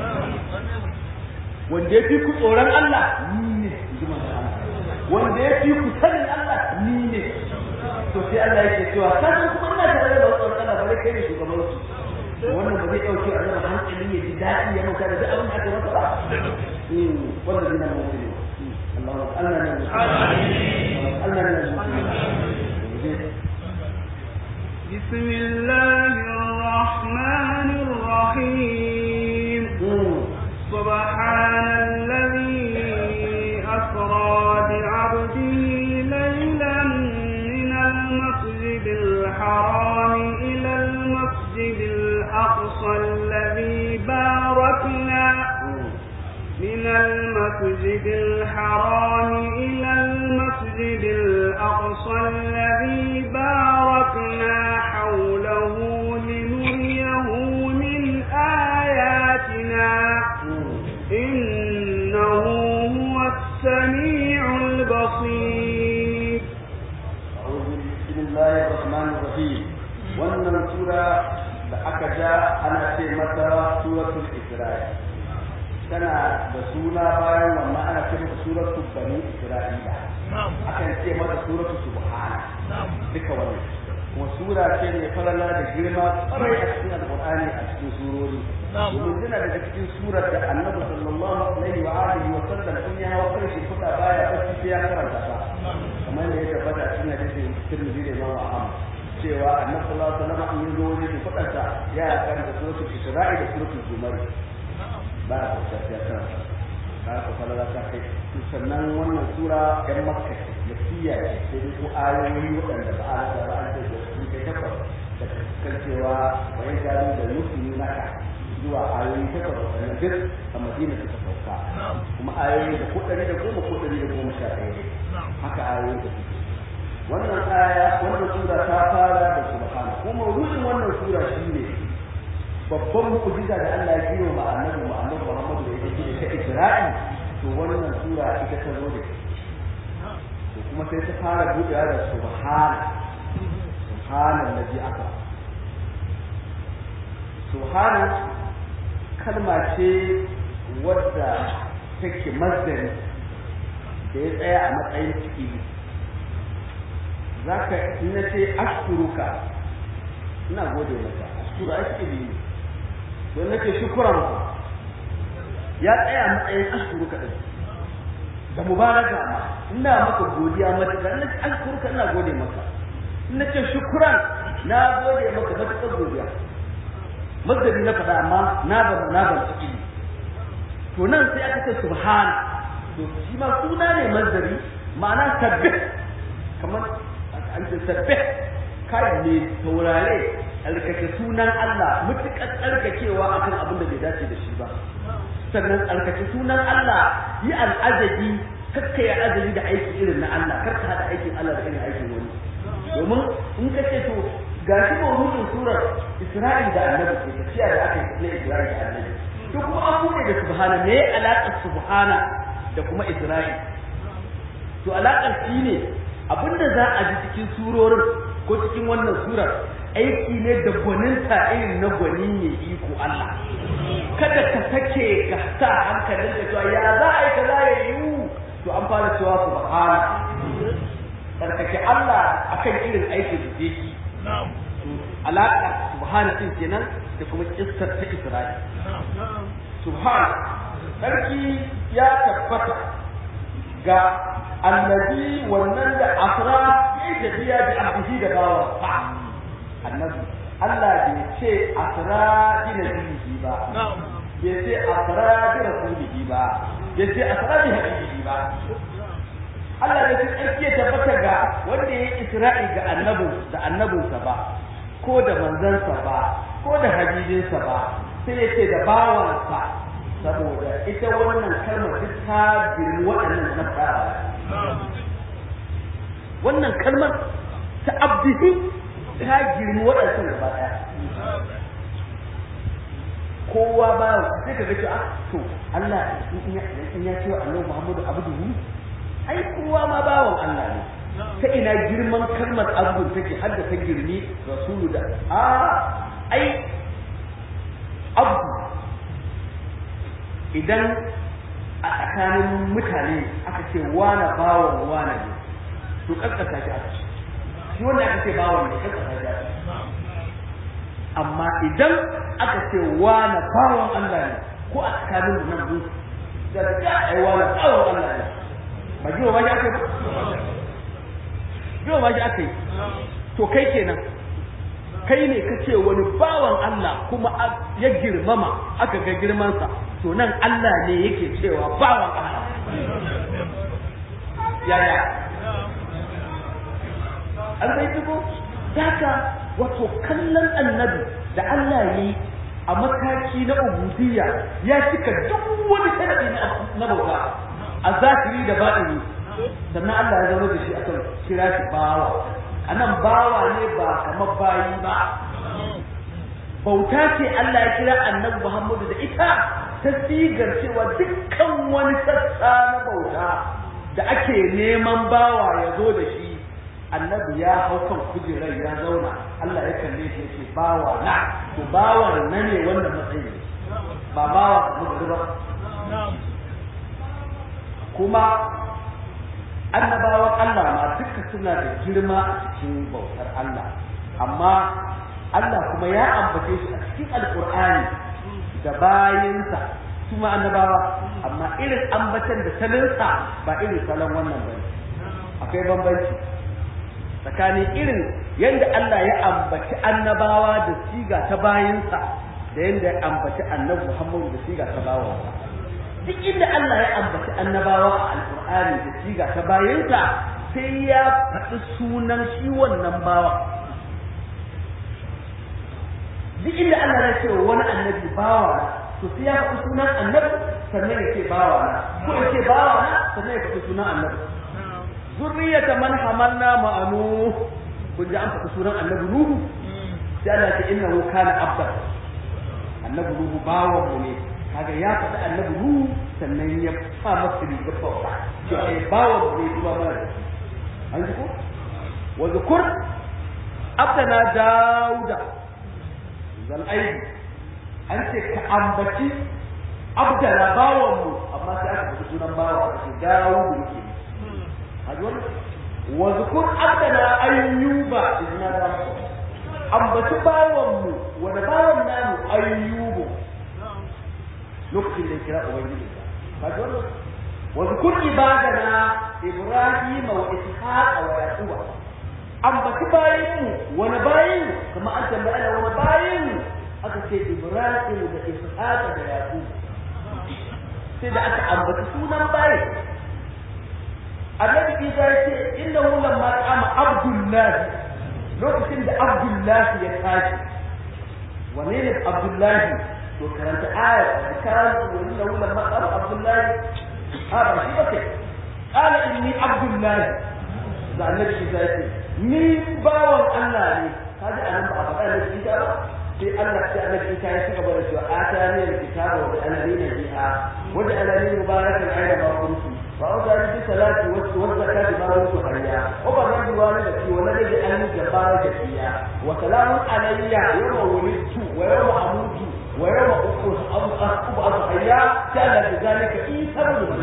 wanda ya fi ku tsoron Allah ni ne ji manzo Allah wanda ya fi ku sanin Allah ni ne to sai Allah yake cewa ka san kuma ina tare da tsoron Allah bare kai ne shugaban su wannan ba zai dauke a zama hankali ya ji daɗi ya mauka da duk abin da aka masa ba wannan dina mutum Allah Allah ne Allah ne بسم الله الرحمن الرحيم سبحان الذي أسرى بعبده ليلا من المسجد الحرام إلى المسجد الأقصى الذي باركنا من المسجد الحرام إلى المسجد الأقصى الذي باركنا حوله لنريه من آياتنا إنه هو السميع البصير بسم الله الرحمن الرحيم wannan sura da aka ja ana ce mata suratul isra'i tana da suna bayan wannan ana ce mata suratul bani isra'ila akan ce mata suratul subhana duka wannan kuma sura ce mai falala da girma kwarai a cikin alqur'ani a cikin surori domin tana daga cikin surar da annabi sallallahu alaihi wa alihi wa sallam in ya hawa kan shi fuka baya bacci sai ya karanta ta kamar da ya tabbata a cikin hadisin Tirmidhi da Imam Ahmad cewa annabi sallallahu alaihi wa sallam in zo ne shi fukarsa ya karanta suratul Isra'i da suratul Zumar ba a kwanta ya karanta ka ka falala ta kai sannan wannan sura ɗan makka makkiya ce sai dai ko ayoyi waɗanda ba a rasa ba an ce da su kai tabbas da kan cewa wani gado da musulmi naka zuwa ayoyi takwas waɗannan duk a madina suka sauka kuma ayoyi da ko ɗari da goma ko ɗari da goma sha ɗaya ne haka ayoyi da suke wannan aya wannan sura ta fara da subhana kuma mawdu'in wannan sura shine babban mu'jiza da Allah ya yi wa annabi Muhammad Muhammad da yake ta Isra'i to wannan sura ita ta zo da to kuma sai ta fara buɗewa da subhana subhanallazi aka subhana kalma ce wadda take mazdari da ya tsaya a matsayin ciki za ka ina ce ashkuruka ina gode maka ashkuru ai ciki ne don nake shukuran ya tsaya a matsayin ashkuruka din da mubaraka ma ina maka godiya matuƙa ina ce ashkuruka ina gode maka ina ce shukuran na gode maka matuƙar godiya mazdari na faɗa amma na ba na ban ciki to nan sai aka ce subhana to shi ma suna ne mazdari ma'ana tabbih kamar an ce tabbih kai ne taurare tsarkake sunan Allah mutukar tsarkakewa akan abin da bai dace da shi ba sannan tsarkake sunan Allah yi al'ajabi kakka ya ajabi da aiki irin na Allah kar ka hada aikin Allah da irin aikin wani domin in ka ce to ga shi mawdu'in surar Isra'il da Annabi ke tafiya da aka yi na Isra'il da Annabi to kuma an bude da subhana me alaƙar subhana da kuma Isra'il to alaƙar shi ne abinda za a ji cikin surorin ko cikin wannan surar aiki ne da gwaninta irin na gwani ne iko Allah kada ka sake ka sa hankalin ka cewa ya za a yi ka za ya yiwu to an fara cewa subhana tsarkake Allah akan irin aikin da zai yi alaƙa subhana din kenan da kuma kissar ta Isra'il subhana sarki ya tabbata ga annabi wannan da asra ya tafiya da abdihi da bawa fa annabi Allah bai ce asra bi nabihi ba bai ce asra bi rasulihi ba bai ce asra bi habibihi ba Allah da shi tsarki ya tabbata ga wanda ya yi Isra'i ga annabin da annabinsa ba ko da manzansa ba ko da habibinsa ba sai ya ce da bawansa saboda ita wannan kalmar duk ta girmi waɗannan na fara wannan kalmar ta abdihi ta girmi waɗannan gaba ɗaya kowa ba sai ka ga cewa to Allah in ya ce wa Annabi Muhammadu abduhu ai kowa ma bawan Allah ne ta ina girman kalmar abdul take har da ta girmi rasulu da a ai abdu idan a tsakanin mutane aka ce wane bawan wane ne to kaskasa shi aka ce shi wanda aka ce bawan ne kaskasa shi aka amma idan aka ce wane bawan Allah ne ko a tsakanin mu nan mu da ga ai wane bawan Allah ne ba jiwa ba shi aka yi jiwa ba shi aka yi to kai kenan kai ne ka ce wani bawan Allah kuma ya girmama aka ga girmansa to nan Allah ne yake cewa bawan Allah yaya an bai dubo daga wato kallon annabi da Allah yi a mataki na ubudiyya ya cika duk wani sharadi na bauta a zahiri da baɗini sannan Allah ya zama da shi akan kira shi bawa anan bawa ne ba kamar bayi ba bauta ce Allah ya kira annabi Muhammadu da ita ta sigar cewa dukkan wani sassa na bauta da ake neman bawa ya zo da shi annabi ya hau kan kujerar ya zauna Allah ya kalle shi yake bawa na to bawa na ne wannan matsayi ba bawa da ba kuma annabawan Allah ma duka suna da girma a cikin bautar Allah amma Allah kuma ya ambace shi a cikin alqur'ani da bayinsa su ma annabawa amma irin ambatan da salinsa ba irin salon wannan bane akwai bambanci tsakanin irin yadda Allah ya ambaci annabawa da siga ta bayinsa da yadda ya ambaci annabi Muhammadu da siga ta bawansa duk inda Allah ya ambaci annabawa a alkur'ani da siga ta bayinsa sai ya faɗi sunan shi wannan bawa duk inda Allah ya ce wani annabi bawa to sai ya faɗi sunan annabi sannan ya ce bawa na ko ya ce bawa na sannan ya faɗi sunan annabi zurriyata man hamalna ma'anu kun ji an faɗi sunan annabi nuhu sai Allah ya ce innahu kana abdan annabi nuhu bawan mu ne kaga ya faɗi annabi nuhu sannan ya sa masa rigar bauta to ai bawan mu ne kuma mana an ji ko wa zukur abdana dauda zal aidi an ce ka ambaci abdana bawan mu amma sai aka faɗi sunan bawa aka ce daudu yake haji wannan wa zukur abdana ayyuba idan da ambaci bawan mu wanda bawan namu ayyubu lokacin da ya kira ubangiji kaji wannan wa zukur ibadana ibrahima wa ishaqa wa yaquba ambaci bayin mu wani bayin kuma an tambaya ana wani bayin aka ce ibrahim da ishaqa da yaqub sai da aka ambaci sunan bayin annabi isa ya ce innahu lamma qama abdullahi lokacin da abdullahi ya tashi wane ne abdullahi to karanta aya da kan wani da wannan matsar abdullahi a ba shi bace qala inni abdullahi da annabi isa ya ce ni bawan Allah ne kaji anan ba a faɗa da shi ba sai Allah sai annabi isa ya shiga da cewa atani alkitaba wa alani biha wa alani mubarakan aina ma kuntu فأوصاني بالصلاة والزكاة ما دمت حيا وبررت والدتي ولدي أهلي جبار جزيا وسلام علي يوم ولدت ويوم أموت ويوم أبعث حيا كان بذلك عيسى بن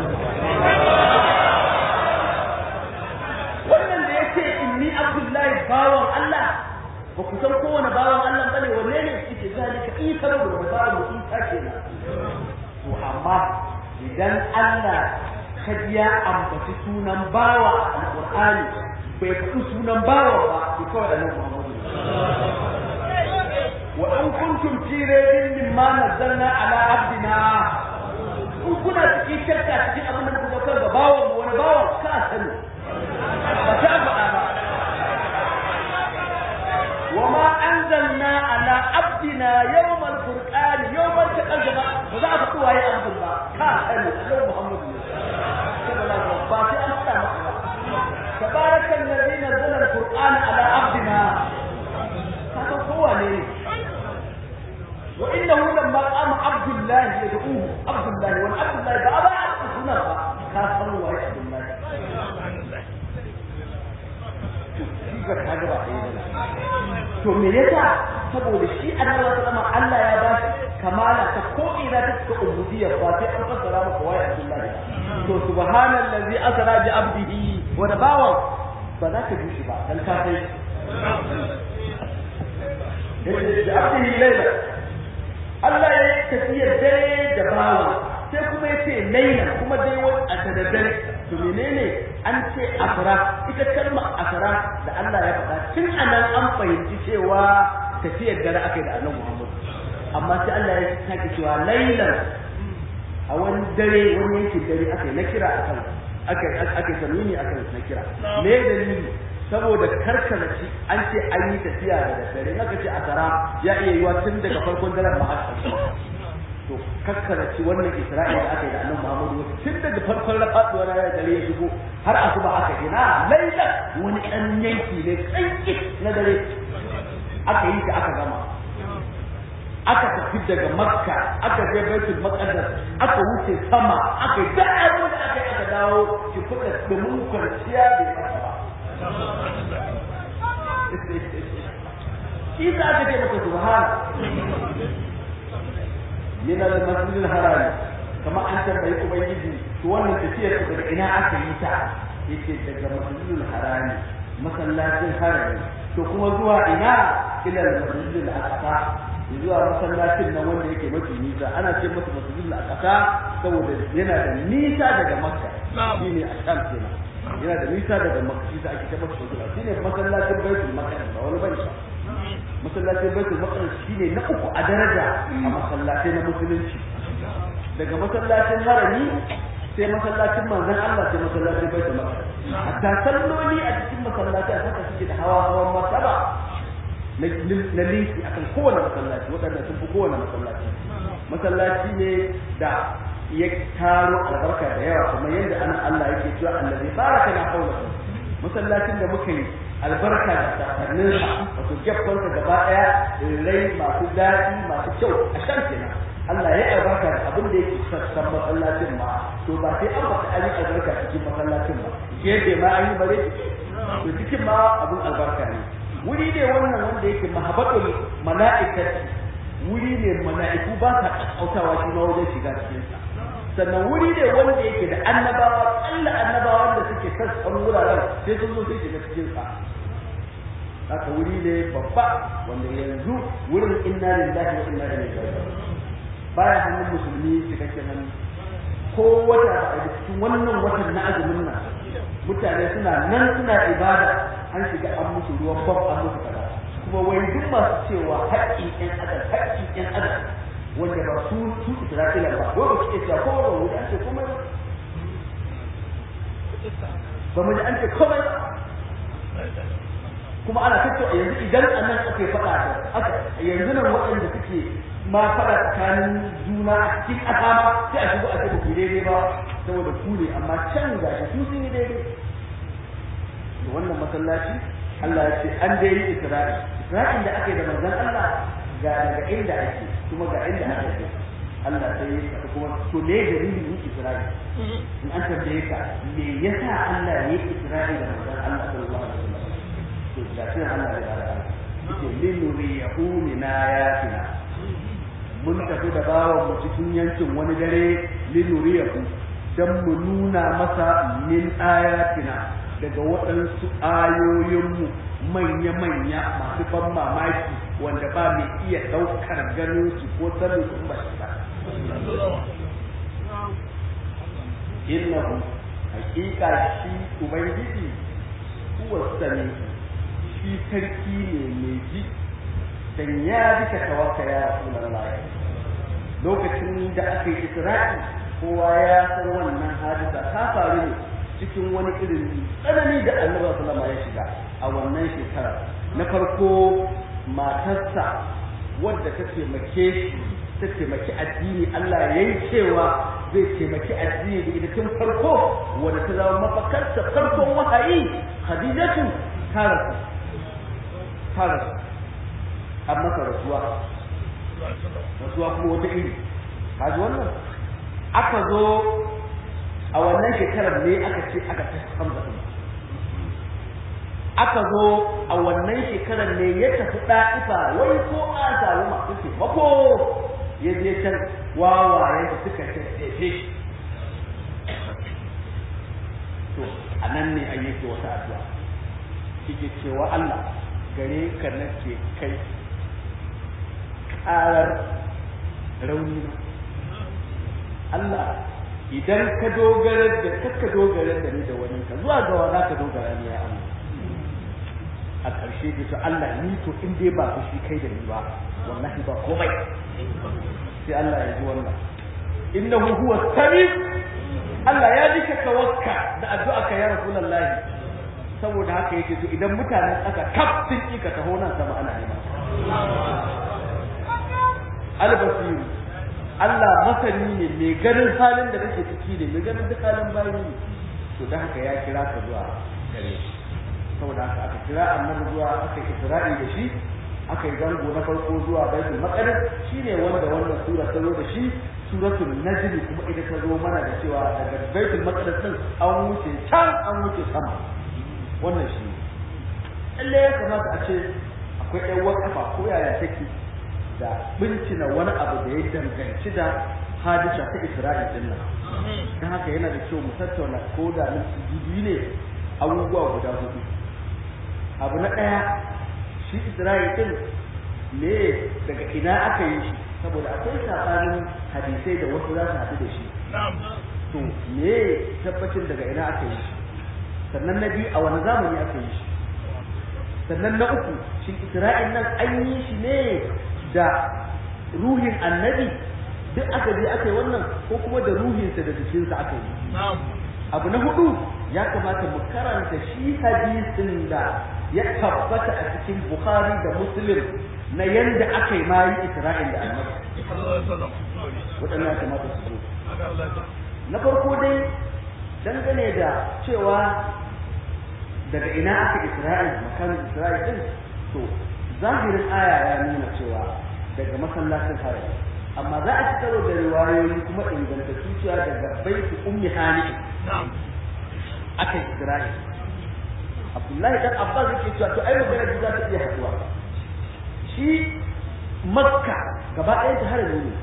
wannan da ya ce inni abdullahi bawan Allah ba ku san kowane bawan Allah bane wanne ne yake zalika isa da bawan isa kenan to amma idan Allah kaji ya ambaci sunan bawa a alƙur'ani bai faɗi sunan bawa ba ki kawai da nan Muhammadu wa in kuntum fi raybin mimma nazzalna ala abdina in kuna cikin shakka cikin abin da kuka kar da bawan mu wani bawan ka sani ba ta faɗa ba wa ma anzalna ala abdina yawmal furqan yawmal taqal jama'a ba za a faɗi waye abdul ba ka sani annabi Muhammadu باطئ أحسن تبارك الذي نزل القرآن على عبدنا هذا هو ليه وإنه لما قام عبد الله يدعوه عبد الله والعبد الله بأبا عبد هنا كافر وعبد الله to me yasa saboda shi annabi sallallahu alaihi Allah ya ba shi kamala ta ko ina ta cikin ubudiyya ba sai an fassara maka wai Abdullahi to subhanallazi asra bi abdihi wa da bawan ba za ka dushi ba dan ka sai da abdihi laila Allah ya yi tafiyar dare da bawan sai kuma ya ce laila kuma dai wani a daddare to menene an ce asra ita kalmar asra da Allah ya faɗa tun anan an fahimci cewa tafiyar dare aka yi da annabi Muhammad amma sai Allah ya sake cewa lailan a wani dare wani yankin dare aka yi na kira akan aka aka sanuni akan na kira me dalili saboda karkaraci an ce an yi tafiya da dare aka ce asara ya iya yiwa tun daga farkon daren ma har to kakkaraci wannan isra'ila da aka yi da annabi Muhammadu tun daga farkon faduwar ranar dare ya shigo har asuba aka yi na laila wani ɗan yanki ne tsanki na dare aka yi ta aka gama aka tafi daga makka aka je baitul maqdis aka wuce sama aka yi da abin da aka yi aka dawo ki kuɗa domin kwanciya bai fasa ba shi za aka ce maka subhana min al-masjid al-haram kama an tambayi ubangiji to wannan tafiyar daga ina aka yi ta yake daga masjid al-haram masallacin harami to kuma zuwa ina ila al-masjid al-aqsa zuwa masallacin nan wanda yake mafi nisa ana ce masa masjid al-aqsa saboda yana da nisa daga makka shine a sham kenan yana da nisa daga makka shi ake ce masa masjid shine masallacin baitul maqdis ba wani bane masallacin baitul maqdis shine na uku a daraja a masallatai na musulunci daga masallacin harami sai masallacin manzon Allah sai masallacin baitul maqdis hatta salloli a cikin masallatai haka suke da hawa hawan martaba na linki akan kowane masallaci waɗanda sun fi kowane masallaci masallaci ne da ya taro albarka da yawa kuma yadda ana Allah yake cewa allazi baraka na hawla masallacin da muka yi albarka da sakannin sa wato gefon sa gaba daya rai masu daɗi masu kyau a shan kenan Allah ya albarka da abin da yake sassan masallacin ma to ba sai an baka an yi albarka cikin masallacin ba yadda ma an yi bare to cikin ma abin albarka ne wuri ne wannan wanda yake mahabbatul mala'ikati wuri ne mala'iku ba sa kakkautawa shi ma wajen shiga cikin sa sannan wuri ne wanda yake da annabawa kalla annabawan da suke sassan wuraren sai sun zo sai shiga cikin sa haka wuri ne babba wanda yanzu wurin inna lillahi wa inna ilaihi raji'un baya hannun musulmi cikakken hannu ko wata a cikin wannan watan na azumin nan mutane suna nan suna ibada an shiga an musu ruwan bam an musu kaza kuma wai duk masu cewa haƙƙin ƴan adam haƙƙin ƴan adam wanda ba su su Isra'ila ba ko ba su ce cewa ko ba wuri an ce komai ba ba mu ji an ce komai ba kuma ana tattauna yanzu idan a nan aka yi faɗa aka yanzu nan waɗanda suke ma faɗa tsakanin juna a cikin ƙasa ma sai a shigo a ce ba ku daidai ba saboda ku ne amma can ga shi su sun yi daidai da wannan masallaci Allah ya ce an dai yi Isra'i Isra'in da aka yi da manzon Allah ga daga inda ake kuma ga inda aka yi Allah sai ya ka kuma to me dalilin yin Isra'i in an tambaye ka me yasa Allah ya yi Isra'i da manzon Allah sallallahu alaihi wasallam to da shi Allah ya fara yake linuriyahu min ayatina mun tafi da bawan mu cikin yankin wani dare linuriyahu dan mu nuna masa min ayatina daga waɗansu ayoyinmu manya-manya masu ban mamaki wanda ba mai iya ɗaukar ganin su ko sanin su ba shi ba. Innahu hakika shi Ubangiji kuwa sani shi sarki ne mai ji dan ya duka tawaka ya Rasulullah lokacin da aka yi Isra'i kowa ya san wannan hadisa ta faru ne cikin wani irin tsanani da annabi sallama ya shiga a wannan shekara na farko matarsa wadda ta taimake shi ta taimaki addini Allah ya yi cewa zai taimaki addini da ita tun farko wadda ta zama mafakarta farkon wahayi Khadijatu ta rasu ta rasu an masa rasuwa rasuwa kuma wata iri kaji wannan aka zo a wannan shekarar ne aka ce aka ta hamza din aka zo a wannan shekarar ne ya tafi da'ifa wai ko a samu masu ce mako ya je can wawaye da suka tattace shi to a nan ne a yake wata addu'a yake cewa Allah gare ka nake kai ƙarar rauni Allah idan ka dogara da kakka dogara da ni da wani ka zuwa ga wa ka dogara ni ya Allah a ƙarshe da to Allah ni to in dai ba shi kai da ni ba wallahi ba komai sai Allah ya ji wannan innahu huwa sami Allah ya ji ka tawakka da addu'a ka ya rasulullahi saboda haka yake to idan mutanen aka kaf sun ki ka taho nan sama ana nema al-basiru Allah masani ne mai ganin halin da kake ciki ne mai ganin duk halin bayi ne to da haka ya kira ka zuwa gare shi saboda haka aka kira annabi zuwa aka yi isra'i da shi aka yi zango na farko zuwa baitul maqdis shine wanda wannan sura ta zo da shi suratul najm kuma ita ta zo mana da cewa daga baitul maqdis din an wuce can an wuce sama wannan shi lalle ya kamata a ce akwai ɗan wakafa ko yaya take da bincina wani abu da ya danganci da hadisa ta Isra'il din nan. Don haka yana da kyau mu tattauna ko da minti biyu ne abubuwa guda hudu. Abu na ɗaya shi Isra'i din me daga ina aka yi shi saboda akwai sabanin hadisai da wasu za su haɗu da shi to me tabbacin daga ina aka yi shi sannan na biyu a wani zamani aka yi shi sannan na uku shin Isra'il nan an yi shi ne da ruhin annabi duk aka je aka yi wannan ko kuma da ruhinsa da jikinsa aka yi abu na hudu ya kamata mu karanta shi hadisin da ya tabbata a cikin bukhari da muslim na yanda aka yi mayi isra'il da annabi waɗannan ya kamata su zo na farko dai dangane da cewa daga ina aka isra'il makamin isra'il din to zahirin aya ya nuna cewa daga masallacin haram amma za a ci karo da riwayoyi kuma ingantattu cewa daga baiti ummi hani aka yi isra'il abdullahi dan abbas yake cewa to ai magana da za ta iya haduwa shi makka gaba ɗayan ta harami ne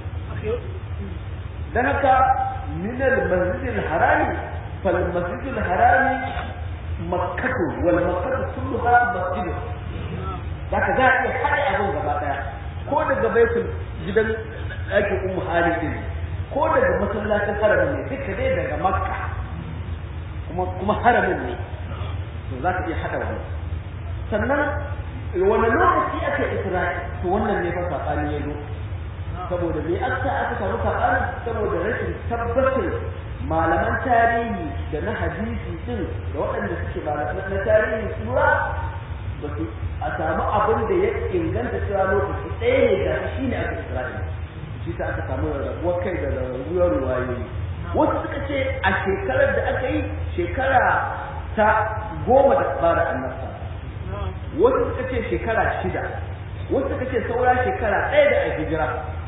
dan haka min al-masjid al-harami fal masjid al-harami makkatu wal makkatu kulluha masjid zaka za a iya haɗe abin gaba ɗaya ko daga baitul gidan ɗakin ummu hali din ko daga masallacin haramin ne duka dai daga makka kuma kuma haramin ne to za ka iya haɗa wani sannan wani lokaci aka isra'i to wannan ne fa saɓani ya zo saboda me aka aka samu saɓani saboda rashin tabbacin malaman tarihi da na hadisi din da waɗanda suke ba na tarihi sura ba su a samu abin da ya inganta cewa lokaci ɗaya ne da shi ne aka isra'i shi ta aka samu rarrabuwar kai da rarrabuwar ruwayoyi wasu suka ce a shekarar da aka yi shekara ta goma da fara annabta wasu suka ce shekara shida wasu suka ce saura shekara ɗaya da a hijira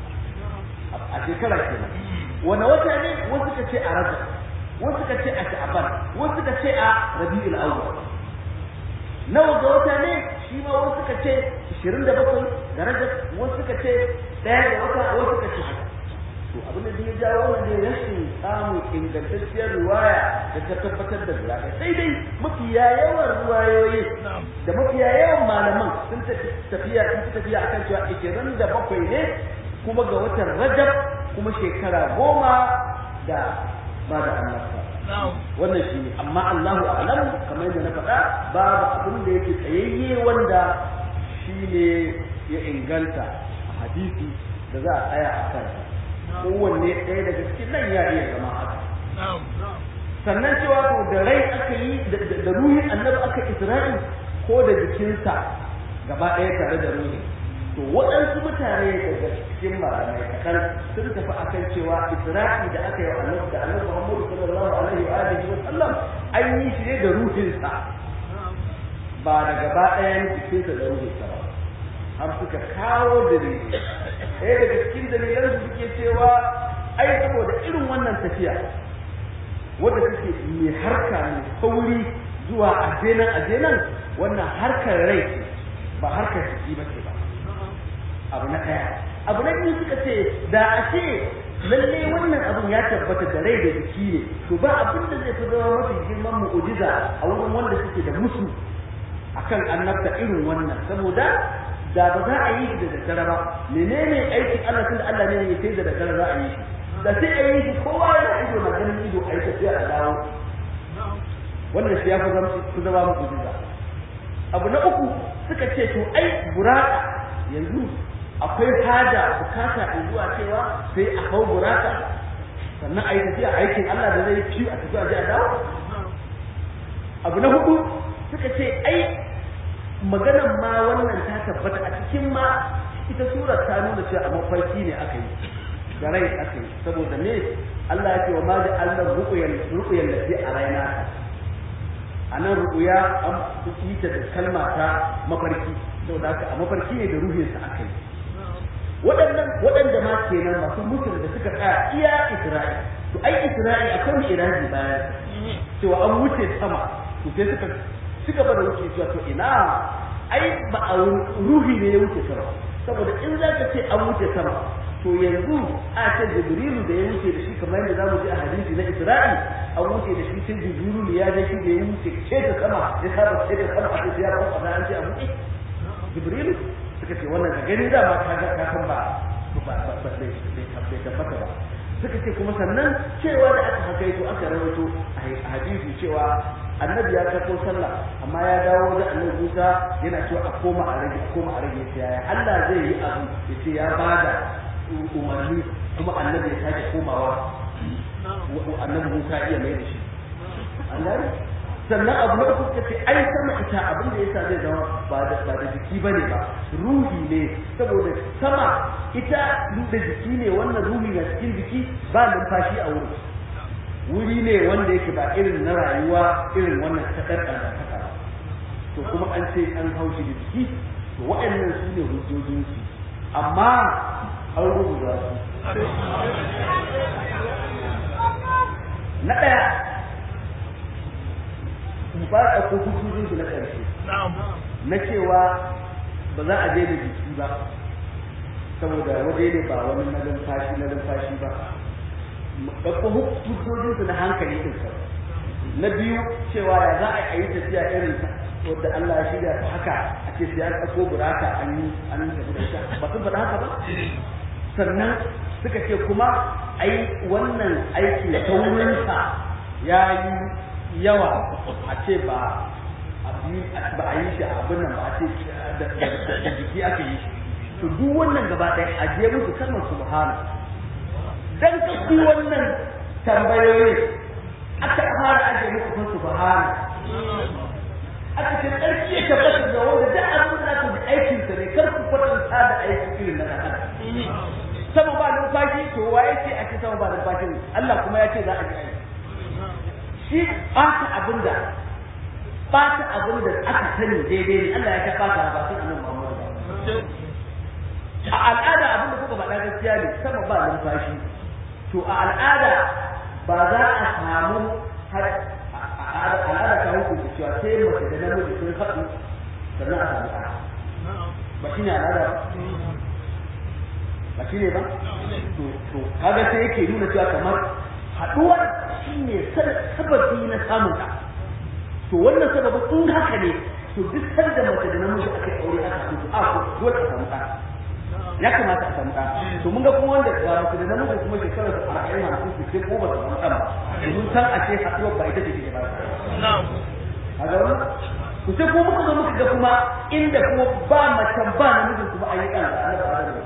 a shekara kenan wani wata ne wasu suka ce a rajab wasu suka ce a sha'aban wasu suka ce a rabi'ul awwal nawa ga wata ne shi ma wasu suka ce 27 ga rajab wasu suka ce ɗaya ga wata wasu suka ce haka to abin da ya jawo wannan ne rashin samun ingantacciyar riwaya da ta tabbatar da riwaya sai dai mafiya yawan riwayoyi da mafiya yawan malaman sun tafiya sun tafiya akan cewa ishirin da bakwai ne kuma ga watan rajab kuma shekara goma da ba da annabta wannan shi ne amma Allahu a'lam kamar yadda na faɗa babu abin da yake tsayayye wanda shi ne ya inganta a hadisi da za a tsaya a kansa kowanne ɗaya daga cikin nan ya iya zama haka sannan cewa to da rai aka yi da ruhin annabi aka isra'i ko da jikinsa gaba ɗaya tare da ruhi to waɗansu mutane daga cikin malamai kaɗan sun tafi akan cewa isra'i da aka yi annabi da annabi muhammadu sallallahu alaihi wa alihi wa sallam an yi shi ne da ruhinsa ba da gaba ɗayan jikinsa da ruhinsa ba har suka kawo dalili ɗaya daga cikin dalilan su suke cewa ai saboda irin wannan tafiya wadda take mai harka mai sauri zuwa ajenan ajenan wannan harkar rai ce ba harkar jiki ba ce ba abu na ɗaya abu na biyu suka ce da a ce lalle wannan abun ya tabbata da rai da jiki ne to ba abin da zai fi zama mafi girman mu'ujiza a wurin wanda suke da musu akan annabta irin wannan saboda da ba za a yi shi da daddare ba menene aikin Allah tunda Allah ne ya sai da daddare za a yi shi da sai a yi shi kowa yana ido na ganin ido a yi tafiya a dawo wannan shi ya fi zama fi zama muku jiza abu na uku suka ce to ai buraka yanzu akwai haja bukata in zuwa cewa sai a hau buraka sannan a yi tafiya aikin Allah da zai ci a tafiya a dawo abu na hudu suka ce ai maganan ma wannan ta tabbata a cikin ma ita surar ta nuna cewa a mafarki ne aka yi da rai aka yi saboda me Allah ya ce wa ma da Allah ruqyan ruqyan da fi a raina a nan ruqya an yi ta da kalma ta mafarki saboda haka a mafarki ne da ruhinsa aka yi waɗannan waɗanda ma kenan masu mutum da suka tsaya iya Isra'i to ai Isra'i akwai mu iraji bayan cewa an wuce sama to sai suka ci gaba da wuce cewa to ina ai ba a ruhi ne ya wuce sama saboda in za ka ce an wuce sama to yanzu a ce jibrilu da ya wuce da shi kamar yadda zamu ji a hadisi na isra'i an wuce da shi sai jibrilu ya je shi da ya wuce ce ta sama ya saba ce ta sama a ce ya kawo da an ce a buɗe jibril suka ce wannan ka gani da ba ka ga ka san ba ba ba ba bai bai tabbata ba suka ce kuma sannan cewa da aka hakaito aka rawaito a hadisi cewa annabi ya karɓo sallah amma ya dawo da annabi Musa yana cewa a koma a rage a koma a rage sai ya Allah zai yi abu ya ce ya bada umarni kuma annabi ya sake komawa annabi Musa iya mai da shi an gane sannan abu na uku kace ai sama ita abin da yasa zai zama ba da ba da jiki bane ba ruhi ne saboda sama ita da jiki ne wannan ruhi na cikin jiki ba numfashi a wurin wuri ne wanda yake ba irin na rayuwa irin wannan ta ɗan to kuma an ce an haushi da jiki to waɗannan su ne hujjojinsu amma an rubuta su na ɗaya ba a ko hujjojinsu na ƙarshe na cewa ba za a je da jiki ba saboda waje ne ba wani na numfashi na numfashi ba ɗauko hujjojinsu na hankali ɗin sa na biyu cewa ya za a yi tafiya irin wadda Allah ya shirya ta haka a ce sai an ɗauko buraka an yi an yi tafi da sha ba sun faɗa haka ba sannan suka ce kuma ai wannan aiki taurinsa ya yi yawa a ce ba ba a yi shi a abin nan ba a ce da jiki aka yi shi to duk wannan gaba ɗaya a je musu kalmar subhana dan kafi wannan tambayoyi aka fara aje muku fa subhana aka ce tsarki ya tabbata da wanda da abin da ku aikin sa ne kar ku kwatanta da aikin irin na dan sama ba numfashi to waye ce a ce sama ba numfashi Allah kuma ya ce za a ji aiki shi ɓata abin da ɓata abin da aka sani daidai ne Allah ya ta ɓata ba sun annabi Muhammad a al'ada abin da kuka faɗa gaskiya ne sama ba numfashi to a al'ada ba za a samu al'ada ta hukunta cewa sai mace da namiji sun haɗu sannan a samu ɗa ba shi ne al'ada ba ba shi ne ba to kaga sai yake nuna cewa kamar haɗuwar shi ne sababi na samun ɗa to wannan sababin in haka ne to duk sanda mace da namiji aka yi aure aka haɗu a ko dole a samu ɗa ya kamata a samu ɗa to mun ga kuma wanda ga mace da namiji kuma shekarar su arba'in hamsin su ce ko ba su samu ɗan ba domin san a ce haɗuwar ba ita ce ke ba a ga wani ku sai ko muka zo muka ga kuma inda kuma ba macen ba namijin kuma an yi ɗan da Allah ba da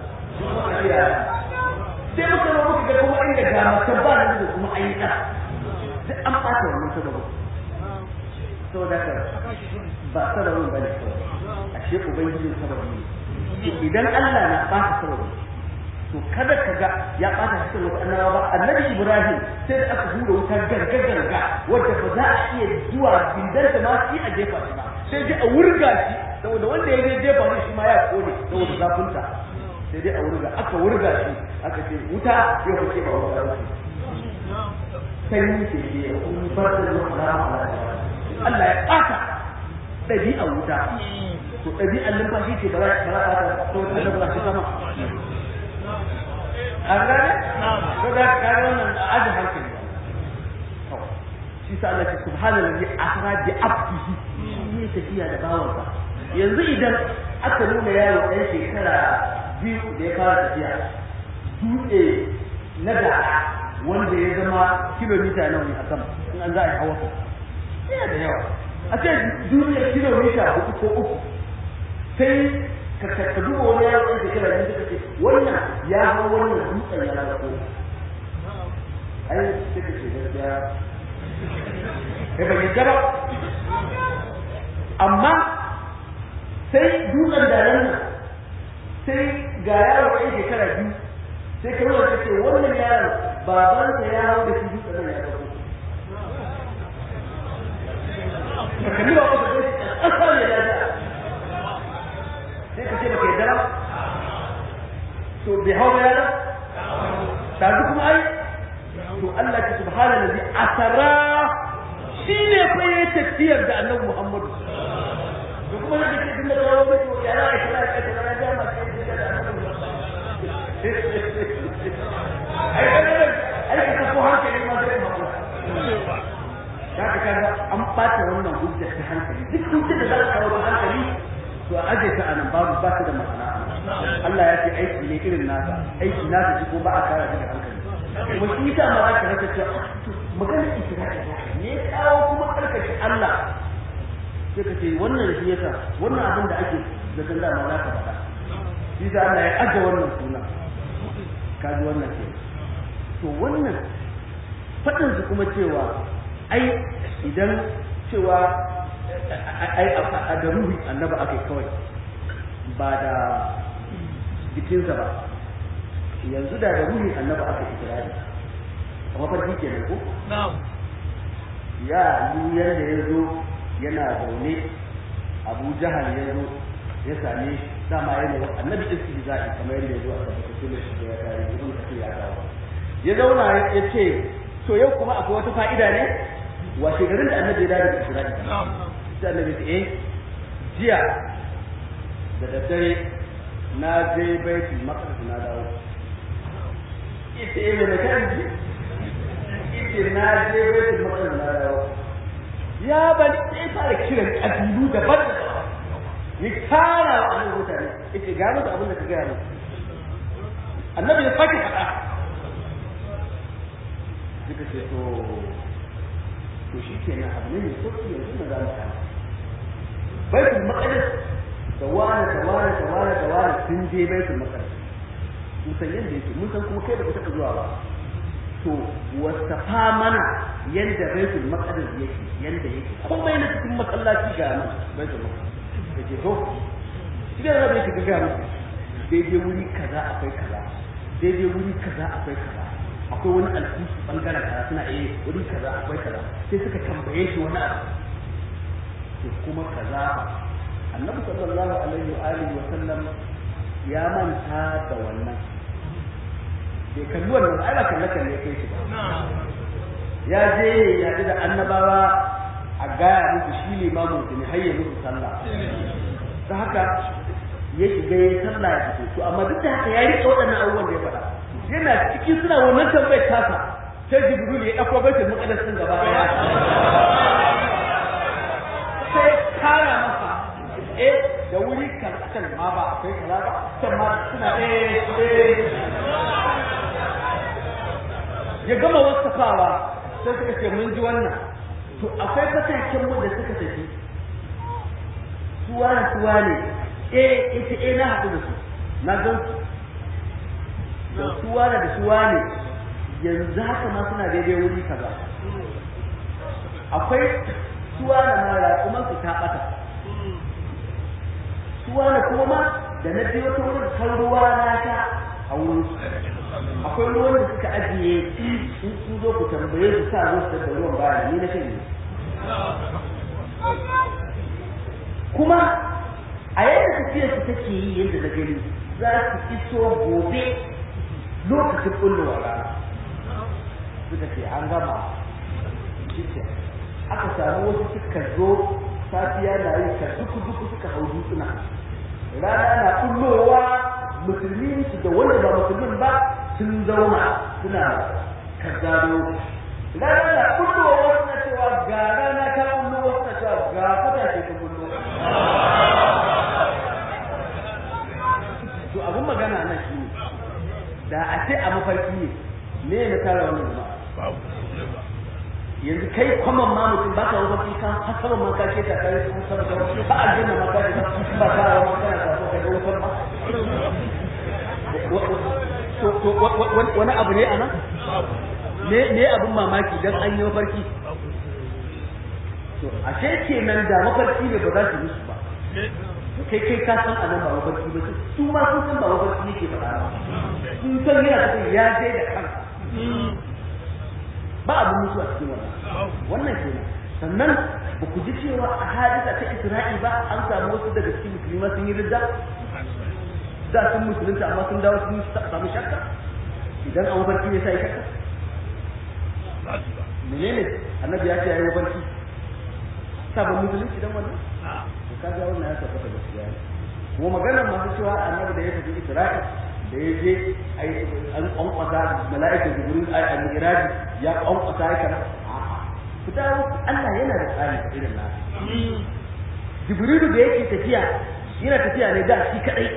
sai muka zo muka ga kuma inda ga macen ba namijin kuma an yi ɗan duk an ɓata wannan sababin saboda ka ba sababin ba ne a ce ubangijin sababi ne idan Allah na ɓata sababi to kada ka ga ya ɓata cikin wasu annabawa ba annabi Ibrahim sai da aka hura wutar garga garga wadda ba za a iya zuwa bindar da ma shi a jefa shi ba sai dai a wurga shi saboda wanda ya je jefa shi shi ma ya kone saboda zafinta sai dai a wurga aka wurga shi aka ce wuta ya fice ba wuta ba sanyi ce ke ya kuma bar da zuwa Allah ya ɓata ɗabi'a wuta to ɗabi'ar numfashi ce ba za a ɓata to da ba za sama an gane ko da ka ga wannan ajin hankali shi sa Allah ce subhanallahi asra bi abdihi ne tafiya da bawansa yanzu idan aka nuna yaro ɗan shekara biyu da ya fara tafiya dutse na da wanda ya zama kilomita nawa ne a sama in an za a yi hawa yana da yawa a ce duniyar kilomita hudu ko uku sai ka ka duba wani yaro ɗan shekara biyu suka ce wannan ya hau wannan dutsen ya zako ai sai ka ce gaskiya kai ban yadda ba amma sai dutsen da nan sai ga yaro ɗan shekara biyu sai ka nuna ka ce wannan yaron babansa ya hau da shi dutsen nan ya zako ka kalli ba ka ce ƙasa ne lafiya sai ka ce baka yadda ba to bai hau ba yana ɗazu kuma ai to Allah ta subhana nabi asara shi ne fa ya tafiyar da annabi Muhammadu to kuma da kake tunda kawo mai to ya ra ita ra ita ra da ma kai da ai ai ai ka ko hankali ma zai ma da ka kaga an bata wannan hujjar ta hankali duk hujjar da za ka kawo hankali to a aje ta anan babu ba ta da ma'ana Allah ya ce aiki ne irin nasa aiki nasa shi ko ba a kara da hankali kuma shi ta ma za ka rasa cewa maganar isra'i ne kawo kuma karkace Allah sai ka ce wannan shi yasa wannan abin da ake zaton dama za ka faɗa shi sa Allah ya aje wannan suna ka ji wannan ke to wannan faɗin su kuma cewa ai idan cewa ai a da ruhi annaba aka kawai ba da jikinsa ba yanzu da da ruhi annaba aka ikirari a mafarki kenan ko ya yi yadda ya zo yana zaune abu jahal ya zo ya same dama ya ne annabi istihza'i kamar yadda ya zo a tabbatar shi da ya kare ibn kathir ya kawo ya zauna ya ce to yau kuma akwai wata fa'ida ne wa shekarun da annabi ya dawo daga isra'i sai annabi ya ce eh jiya da daddare na je baitul maqdis na dawo ita eh mai kan ji ita na je baitul maqdis na dawo ya bani sai fara kiran kabilu daban daban ya tara wa annabi mutane yace gano da abin da ka gaya musu annabi ya sake faɗa suka ce to to shi kenan abu ne mai sauki yanzu na za mu kama baitul maqdis da wani da wani da wani da wani sun je baitul maqdis mun san yadda yake mun san kuma kai da kuka zuwa ba to wasafa mana yadda baitul maqdis yake yadda yake kuma yana cikin masallaci ga nan baitul maqdis yake to idan rabe yake ga mu daidai wuri kaza akwai kaza daidai wuri kaza akwai kaza akwai wani alkusu bangaren kaza suna eh wuri kaza akwai kaza sai suka tambaye shi wani abu to kuma kaza annabi sallallahu alaihi wa alihi wa sallam ya manta da wannan bai kalli wannan ai ba kalle kalle kai shi ba ya je ya da annabawa a gaya musu shi limamin su ne hayya musu sallah ta haka ya shiga ya sallah ya fito to amma duk da haka ya rike waɗannan abubuwan da ya faɗa yana cikin suna wannan tambayar tasa sai jibril ya ɗauko baitul muqaddas din gaba ɗaya sai kara masa eh da wuri kan akan ma ba akwai kaza ba can ma suna eh eh ya gama wasafawa sai suka ce mun ji wannan to akwai fataken mu da suka tafi suwa da suwa ne eh ita eh na haɗu da su na gan su da suwa da suwa ne yanzu haka ma suna daidai wuri kaza akwai suwa da ma raƙuman su ta ɓata suwa da kuma ma da na biyo ta wurin kan ruwa na ta a wurin su akwai ruwan da suka ajiye in sun zo ku tambaye su sa zo su da ruwan baya ni na kai kuma a yadda tafiyar su take yi yadda na gani za su iso gobe lokacin bullowa rana suka ce an gama shi aka samu wasu suka zo safiya na yi ka duku duku suka hau dutsuna rana na bullowa musulmi su da wanda ba musulmin ba sun zauna suna kazzaro rana na bullowa suna cewa ga rana ta bullowa suna cewa ga fata ce ta bullo to abin magana nan shi ne da a ce a mafarki ne ne na tara wannan jama'a yanzu kai kwaman ma mutum ba ka mafarki ka hasaban ma ka ce ta kai sun sama da ba a jinna ma ka ce ba ka rawa ma kana sako ka ga wutar ma wani abu ne a nan ne ne abin mamaki dan an yi mafarki to ashe kenan da mafarki ne ba za su musu ba kai kai ka san anan ba mafarki ba su ma sun san ba mafarki yake faɗa ba sun san yana cikin ya je da kansa ba abin mutu a cikin wannan wannan kenan sannan ba ku ji cewa a hadisa ta Isra'i ba an samu wasu daga cikin musulma sun yi ridda da sun musulunta amma sun dawo sun samu shakka idan an mafarki ne sai shakka menene annabi ya ce yayi mafarki sabon musulunci dan wannan kaga wannan ya tabbata gaskiya ne kuma maganar masu cewa annabi da ya tafi Isra'i da ya je ai an kwankwasa mala'ika jibril ai an miraji ya kwankwasa ya kana ku dawo Allah yana da tsari irin na jibrilu da yake tafiya yana tafiya ne da shi kadai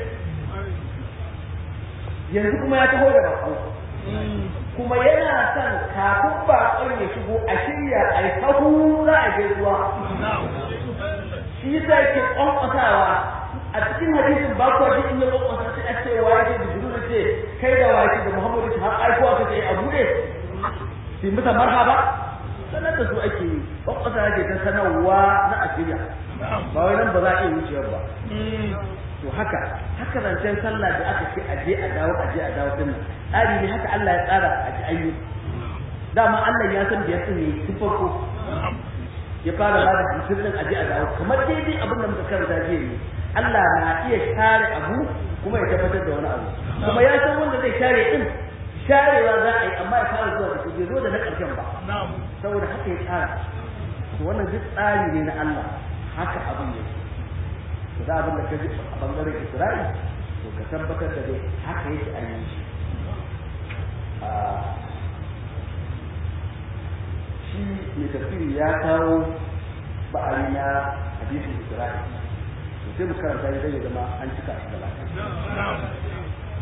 yanzu kuma ya taho da bako kuma yana son kafin bakon ya shigo a shirya a yi sahu za a gaisuwa shi yasa yake kwankwasawa a cikin hadisin ba ku ji in ya kwakwasa sai a ce wa yake da jiru ce kai da wa yake da muhammadu har aiko aka ce a bude sai musa marhaba sanar da su ake yi kwakwasa ake ta sanarwa na a shirya ba wai nan ba za a iya wucewa ba to haka haka zancen sallah da aka ce aje a dawo aje a dawo din tsari ne haka Allah ya tsara a ji ayyu dama Allah ya san da ya sani tun farko ya fara ba da jikin din aje a dawo kamar daidai abin da muka karanta jiya ne Allah na iya share abu kuma ya tabbatar da wani abu kuma ya san wanda zai share din sharewa za a yi amma ya fara zuwa da bai zo da na ƙarshen ba saboda haka ya tsara to wannan duk tsari ne na Allah haka abin yake to da abin da ka ji a bangaren Isra'i to ka tabbatar da dai haka yake a yi shi shi mai tafsiri ya kawo ba'ari na hadisin Isra'i to sai mu karanta ya zai zama an cika shi da lafiya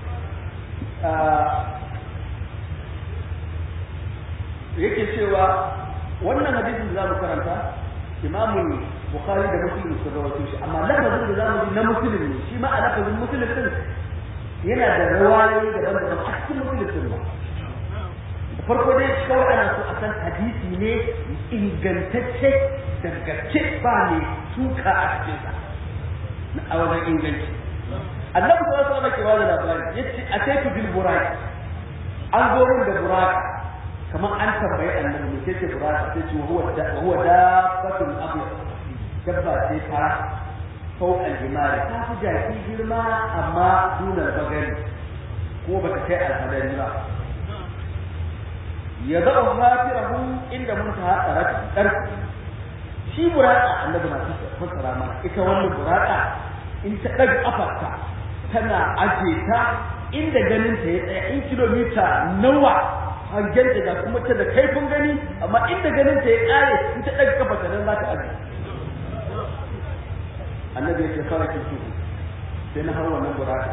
yake cewa wannan hadisin da za mu karanta imamul bukhari da muslim sun rawaito shi amma lafazin da zamu ji na muslim ne shi ma a lafazin muslim din yana da rawayoyi da daban a cikin muslim din ba da farko dai kawai ana so a san hadisi ne ingantacce dangace ba ne tuka a cikin sa a wajen inganci annabi sallallahu alaihi wasallam ke bada labari yace ataitu bil buraq an zo min da buraq kamar an tambayi annabi ne sai ce buraq sai ce huwa da huwa dabbatul abyad dabba ce fara fauq al-himari ta fi jaki girma amma dunar bagari ko ba ta kai alhadari ba ya zaɓa hafirahu inda mun ta haɗa ƙarfi shi buraka annabi na fassara mana ita wannan buraka in ta ɗaga ƙafarta tana aje ta inda ganin ta ya tsaya in kilomita nawa hangen da kuma ta da kaifin gani amma inda ganin ta ya ƙare in ta ɗaga ƙafarta nan za ta aje annabi ya ce fara kin tuhu sai na hawa wannan buraka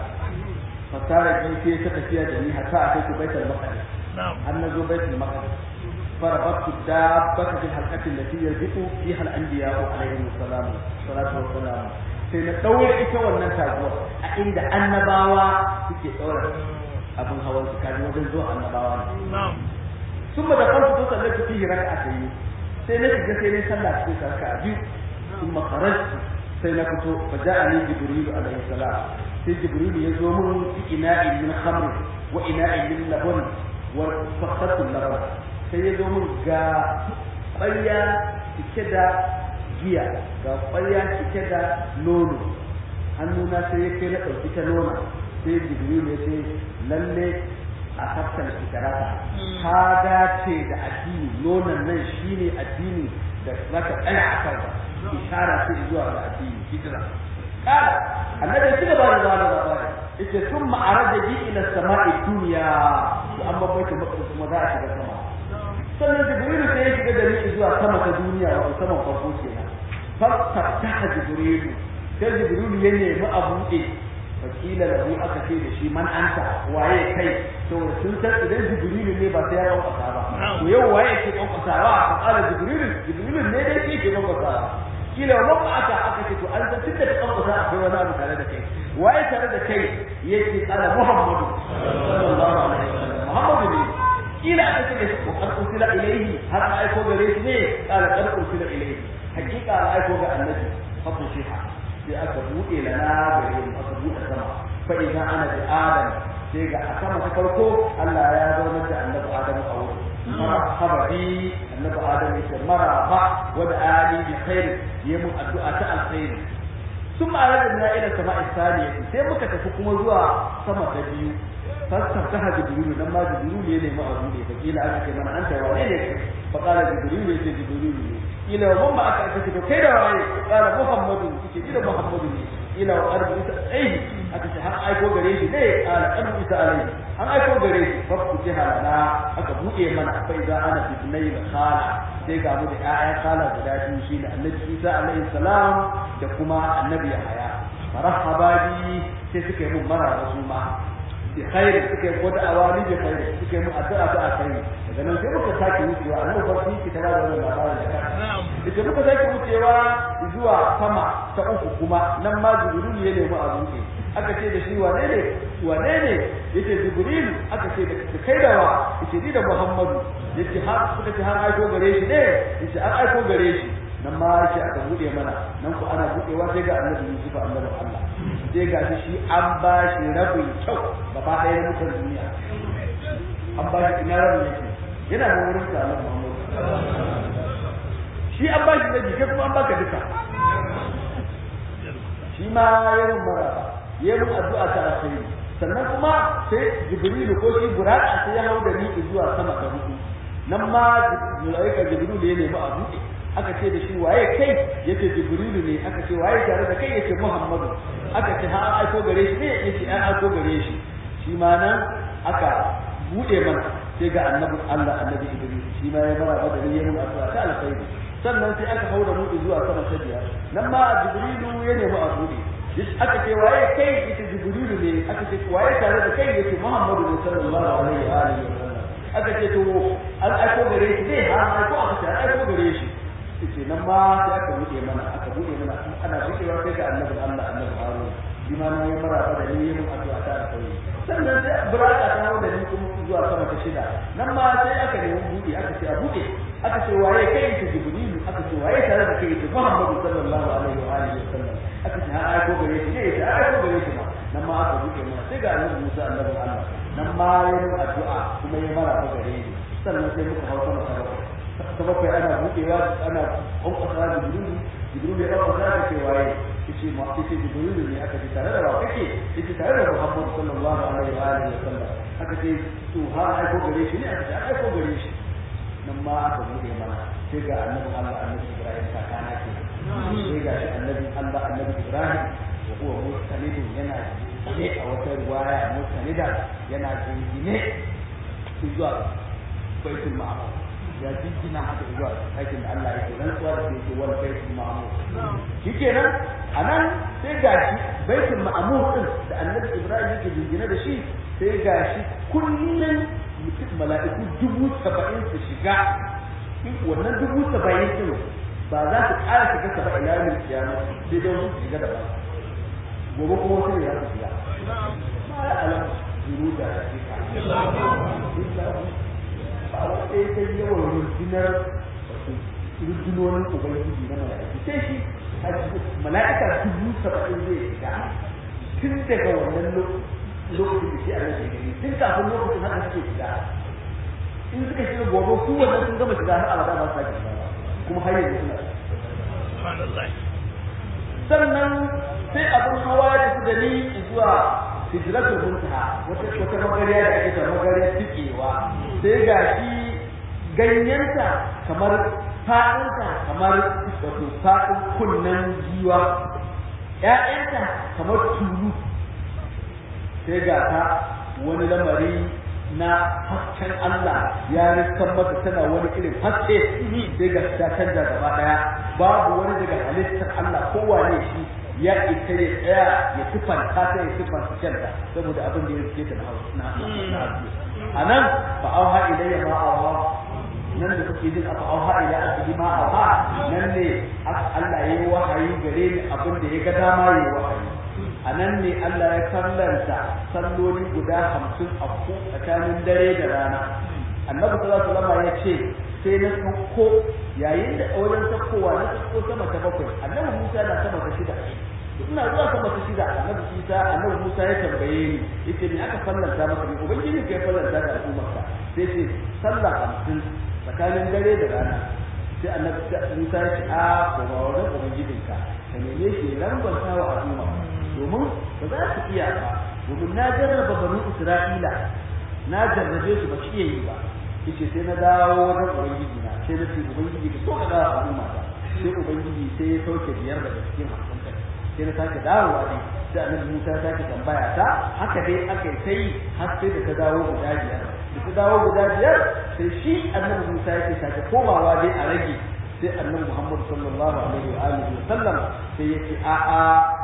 fasara ji sai ta tafiya da ni hatta a kai ku baitul maqdis har na zo baitul maqdis فربطت الدابة في الحلقة التي يربط فيها الأنبياء عليهم السلام الصلاة والسلام sai na ɗaure ita wannan taguwa a inda annabawa suke ɗaura abin hawan su kaji wajen zuwa annabawa ne sun ba da farko to sallar su fihi raka a yi sai na shiga sai na sallah cikin sarka a biyu sun makararci sai na fito fa ja'ani jibrilu alaihi salam sai jibrilu ya zo mun fi ina'in min khamr wa ina'in min laban wa fakhatul laban sai ya zo mun ga ƙwarya cike da giya ga ƙwarya cike da nono hannuna sai ya kai na ɗauki ta nona sai jibril ya ce lalle a hafsan shikarata ta dace da addini nonon nan shine addini da zaka tsaya a kansa ishara ce zuwa ga addini hijira kala annabi ya ci gaba da zama da labari yace sun ma'araja bi ila sama'i duniya to an babbaita maka kuma za a shiga sama sannan jibrilu sai ya shiga da ni zuwa sama ta duniya wato saman farko kenan fastaha jibrilu sai jibrilu ya nemi a buɗe fakila da aka ce da shi man anta waye kai to sun san idan jibrilu ne ba sai ya kwankwasa ba to yau waye ke kwankwasawa ka kala jibrilu jibrilu ne dai ke ke kwankwasawa kila wa ba aka aka ce to an san tun da kwankwasa akwai wani abu tare da kai waye tare da kai yake kala muhammadu sallallahu alaihi wasallam muhammadu ne kila aka ce da shi qad ursila ilayhi har an aiko gare shi ne kala qad ursila ilayhi hakika an aiko ga annabi fa fushiha sai aka buɗe lana gare mu aka buɗe sama fa idan ana da adam sai ga a sama ta farko Allah ya zauna da annabi adam a wurin marhaba bi annabi adam yake marhaba wa da ali bi khair yayi mun addu'a ta alkhair ثم أردنا إلى السماء الثانية sai muka tafi kuma zuwa sama ta biyu فاستفتح جبريل لما جبريل يلي ما أبوني فقيل أنا كمان أنت وعينك فقال جبريل يجي جبريل إلى ومن معك أكتب كيف وعي قال محمد إلى محمد إلى وأرض أي أكتب هل أيكو غريش ليه قال أرض إسا عليه هل أيكو غريش ففتح لنا أكبو إيمان فإذا أنا في بني الخالة sai ga mu da ƴaƴan kala guda biyu shine annabi Isa alaihi salam da kuma annabi Yahaya marhaba bi sai suka yi mun maraba su ma bi khairi suka yi wata awali bi khairi suka yi mun addu'a ta khairi daga nan sai muka sake wucewa annabi farki ki tara da wannan labarin da kan ita muka sake wucewa zuwa sama ta uku kuma nan ma jibril ya nemi a buɗe aka ce da shi wane ne wane ne yace jibril aka ce da kai da wa yace ni da muhammadu yace har suka ce har aiko gare shi ne yace an aiko gare shi nan ma yace aka bude mana nan ku ana budewa sai ga annabi yusuf annabi Allah sai ga shi an ba shi rabin kyau gaba ɗaya na mutan duniya an ba shi ina rabin yake yana da wurin sa annabi muhammadu shi an ba shi rabi kai kuma an baka duka shi ma yayin maraba ya mun addu'a ta alkhairi sannan kuma sai jibrilu ko shi buraka sai ya hau da ni zuwa sama ta hudu nan ma malaika jibrilu ya nemi a buɗe aka ce da shi waye kai yace jibrilu ne aka ce waye tare da kai yace muhammadu aka ce ha aiko gare shi ne yace an aiko gare shi shi ma nan aka buɗe mana sai ga annabi Allah annabi Idris shi ma ya mara da ya mun addu'a ta alkhairi sannan sai aka hau da mu zuwa sama ta biyar nan ma jibrilu ya nemi a buɗe aka ce waye kai ita jibrilu ne aka ce waye tare da kai yace muhammadu ne sallallahu alaihi wa alihi wasallam aka ce to an aiko gare shi ne ha aiko aka ce an aiko gare shi yace nan ma sai aka bude mana aka bude mana ana budewa sai ga annabi Allah annabi Harun shi ma ne mara da ni yin addu'a ta alkhairi sannan sai buraka ta hawo da ni kuma zuwa sama ta shida nan ma sai aka nemi bude aka ce a bude aka ce waye kai ita jibrilu aka ce waye tare da kai ita muhammadu sallallahu alaihi wa alihi wasallam aka ce har aiko gare shi ne ya aiko gare shi ma nan ma aka buɗe mana sai ga annabi Musa annabi Allah nan ma ya yi addu'a kuma ya mara ba gare ni sannan sai muka hau sama ta bakwai ta bakwai ana buɗewa ana ƙwanƙwasa da jibrilu jibrilu ya ƙwanƙwasa da ce waye yace ma yace jibrilu ne aka ce tare da wa kake yace tare da Muhammad sallallahu alaihi wa alihi wasallam aka ce to har aiko gare shi ne aka ce aiko gare shi nan ma aka buɗe mana sai ga annabi Allah annabi Ibrahim kakana ke sai ga shi annabi Allah annabi Ibrahim wa huwa mustanidun yana ne a wata riwaya mustanida yana jingine zuwa baitul ma'mur ya jingina haka zuwa aikin da Allah yake rantsuwa da yake wal baitul ma'mur shikenan anan sai ga shi baitul ma'mur din da annabi Ibrahim yake jingine da shi sai ga shi kullun mutum mala'iku dubu saba'in su shiga wannan dubu saba'in din ba za su ƙara shiga saba ila yau kiyama sai don su shiga da ba gobe kuma wasu ne za su shiga ma ya alam zuru da hakika ba wanda ya kai yawan rundunar rundunonin ubangiji na mala'iku sai shi mala'ika dubu saba'in zai shiga tun daga wannan lokacin da shi a nan shekaru tun kafin lokacin haka suke shiga in suka shiga gobe su wannan sun gama shiga har abada ba su sake shiga ba kuma har yanzu suna sannan sai abin hawa ya tafi da ni zuwa hijratul muntaha wata wata magariya da ake ta magariya tikewa sai ga shi ganyenta kamar fadinta kamar wato fadin kunnen giwa ƴaƴanta kamar tulu sai ga ta wani lamari na hasken Allah ya riskan mata tana wani irin haske sai ga ta canza gaba daya babu wani daga halittar Allah kowane shi ya ita ya tsaya ya sifanta ta ya sifanta kanta saboda abin da ya rike ta na haske a nan fa auha ilayya ma auha nan da kuke jin aka auha ila abdi ma auha nan ne Allah ya yi wahayi gare ni abin da ya ga dama ya yi wahayi a nan ne Allah ya kallanta salloli guda hamsin a tsakanin dare da rana annabi sallallahu alaihi wasallam ya ce sai na sauko yayin da wajen saukowa na sauko sama ta bakwai annabi Musa na sama ta shida ina zuwa sama ta shida annabi Isa annabi Musa ya tambaye ni yace ni aka fallanta maka ni ubangiji kai fallanta da al'ummarka sai ce sallah hamsin tsakanin dare da rana sai annabi Musa ya ce a ko ba wannan ubangijinka ka neme shi lambanta wa al'umma domin ba za su iya ba domin na jarraba banu Isra'ila na jarrabe su ba su iya yi ba yace sai na dawo wajen ubangiji na sai na ce ubangiji ka so ka dawo al'umma ta sai ubangiji sai ya sauke biyar daga cikin hamsin kai sai na sake dawowa ne sai annabi Musa ya sake tambaya ta haka dai aka yi sai har sai da ta dawo guda biyar da ta dawo guda biyar sai shi annabi Musa yake sake komawa dai a rage sai annabi Muhammad sallallahu alaihi wa alihi wa sallam sai yake a a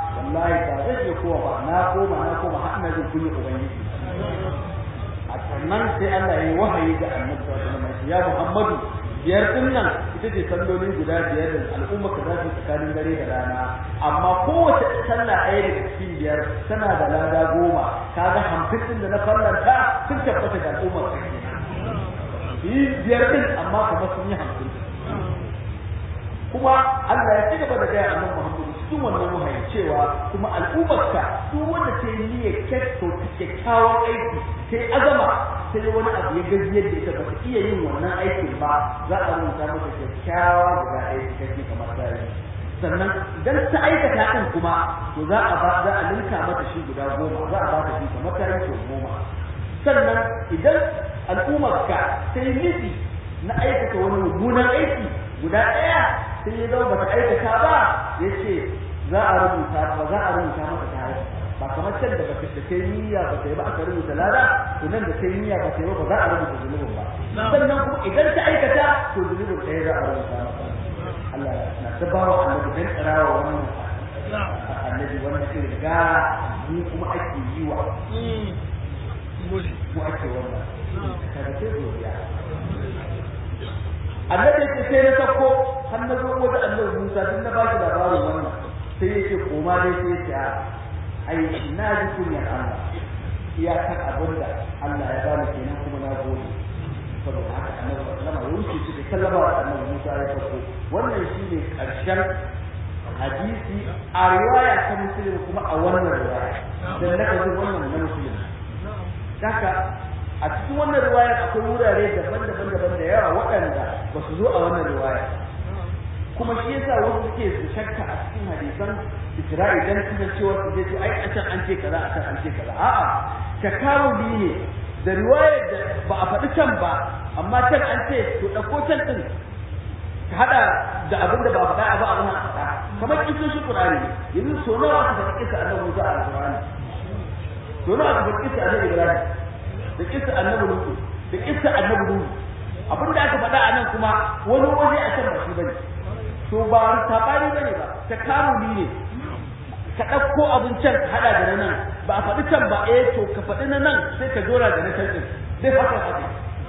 wallahi ba zai iya kowa ba na koma na koma har ina jin kunya ubangiji a sannan sai Allah ya yi wahayi ga annabi sallallahu alaihi wasallam ya Muhammadu biyar din nan ita ce salloli guda biyar da al'umma ka za su tsakanin dare da rana amma kowace sallah ɗaya daga cikin biyar tana da lada goma kaga hamsin din da na fallanta sun tabbata da al'ummar ka yi biyar din amma kuma sun yi hamsin kuma Allah ya ci gaba da gaya annabi Muhammadu cikin wannan wahayi cewa kuma al'ummarka duk wanda ta yi niyyar kyakkyau ta kyakkyawan aiki sai azama sai wani abu ya gajiyar da ita ba ta iya yin wannan aikin ba za a rubuta mata kyakkyawa guda ɗaya cikakke kamar ta yi sannan idan ta aikata ɗin kuma to za a ba za a linka mata shi guda goma za a ba ta shi kamar ta yi goma sannan idan al'ummarka ta yi nufi na aikata wani mummunan aiki guda ɗaya sai ya zama bata aikata ba ya ce za a rubuta ba za a rubuta mata ta aiki ba kamar can da bata da kai niyya ba ta yi ba aka rubuta lada to nan da kai niyya ba ta yi ba ba za a rubuta zunubin ba sannan kuma idan ta aikata to zunubin ɗaya za a rubuta mata Allah na ta ba wa annabi dan tsarawa wannan annabi wannan irin gara mu kuma ake yi wa mu ake wannan kaga sai godiya annabi yake sai na sako har na zo wata annabi Musa din na baki labarin wannan sai yake koma dai sai ya ai na ji kunyar Allah iyakar abin da Allah ya bani kenan kuma na gode saboda haka annabi sallama ya wuce shi da sallama wa annabi Musa ya sako wannan shine karshen hadisi a riwaya ta muslim kuma a wannan riwaya dan na kaji wannan na muslim haka a cikin wannan riwayar akwai wurare daban-daban daban da yawa waɗanda ba su zo a wannan riwaya kuma shi yasa wasu suke su shakka a cikin hadisan Isra'i dan kuma cewa su je ai a can an ce kaza a can an ce kaza a'a takawuli ne da riwayar da ba a faɗi can ba amma can an ce to ɗauko can ɗin ka haɗa da abin da ba a faɗa ba a wannan faɗa kamar kisoshin Qur'ani yanzu so nawa aka faɗi kisa annabi Musa a Qur'ani so nawa aka faɗi kisa annabi Ibrahim da kissa annabi Nuhu da kissa annabi Nuhu abin da aka faɗa a nan kuma wani waje a can ba shi bane to ba sabani bane ba ta karuni ne ka ɗauko abin can ka haɗa da na nan ba a faɗi can ba eh to ka faɗi na nan sai ka jora da na can ɗin zai fasa haɗe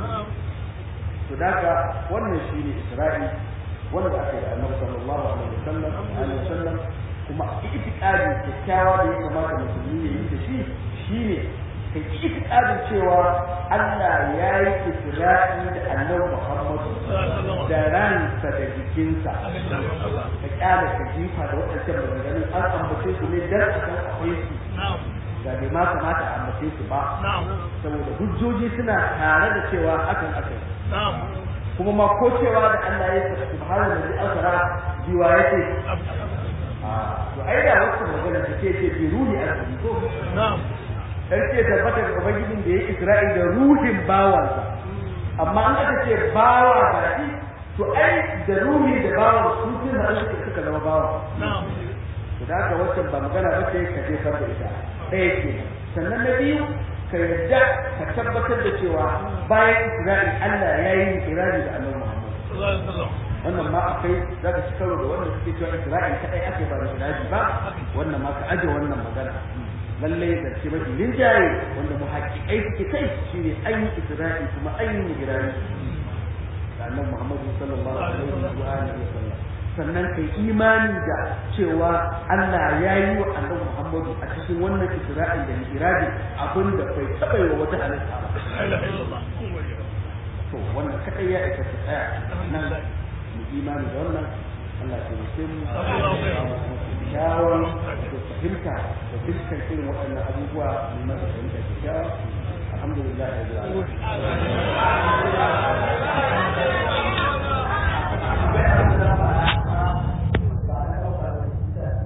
to daga wannan shi ne Isra'i wanda aka yi da annabi sallallahu alaihi wasallam alaihi wasallam kuma itikadi kyakkyawa da ya kamata musulmi ya yi da shi shine kai itikadin cewa Allah ya yi isra'i da annabi Muhammad da ransa da jikinsa ka kyale ka jifa da waɗancan maganganun an ambace su ne dan a san akwai su da bai ma kamata a ambace su ba saboda hujjoji suna tare da cewa hakan aka yi kuma ma ko cewa da Allah ya yi subhanahu wa ta'ala biwa yake to ai da wasu magana take ce bi ruhi al ko sarki ya tabbata ga ubangijin da ya isra'i da ruhin bawansa amma an aka ce bawa ba shi to ai da ruhi da bawan su sun da Allah suka zama bawa to da haka wacce ba magana ba ce ka jefar da ita ɗaya ke sannan na biyu ka yarda ka tabbatar da cewa bayan isra'i Allah ya yi ikirari da annabi Muhammad wannan ma akai za ka ci karo da wanda suke cewa isra'i kadai ake ba da ba wannan ma ka aje wannan magana lalle da ce mafi rinjaye wanda mu haƙiƙai suke kai shi ne an yi isra'i kuma an yi migirani da annan muhammadu sallallahu alaihi wa alihi wa sallam sannan kai imani da cewa Allah ya yi wa annabi Muhammadu a cikin wannan isra'i da migirani abin da bai taɓa yi wa wata halitta ba to wannan kadai ya isa ta tsaya nan mu imani da wannan Allah ya taimake mu kyawun da fahimta da dukkan irin waɗannan abubuwa mai masa fahimta kyakkyawa alhamdulillah ya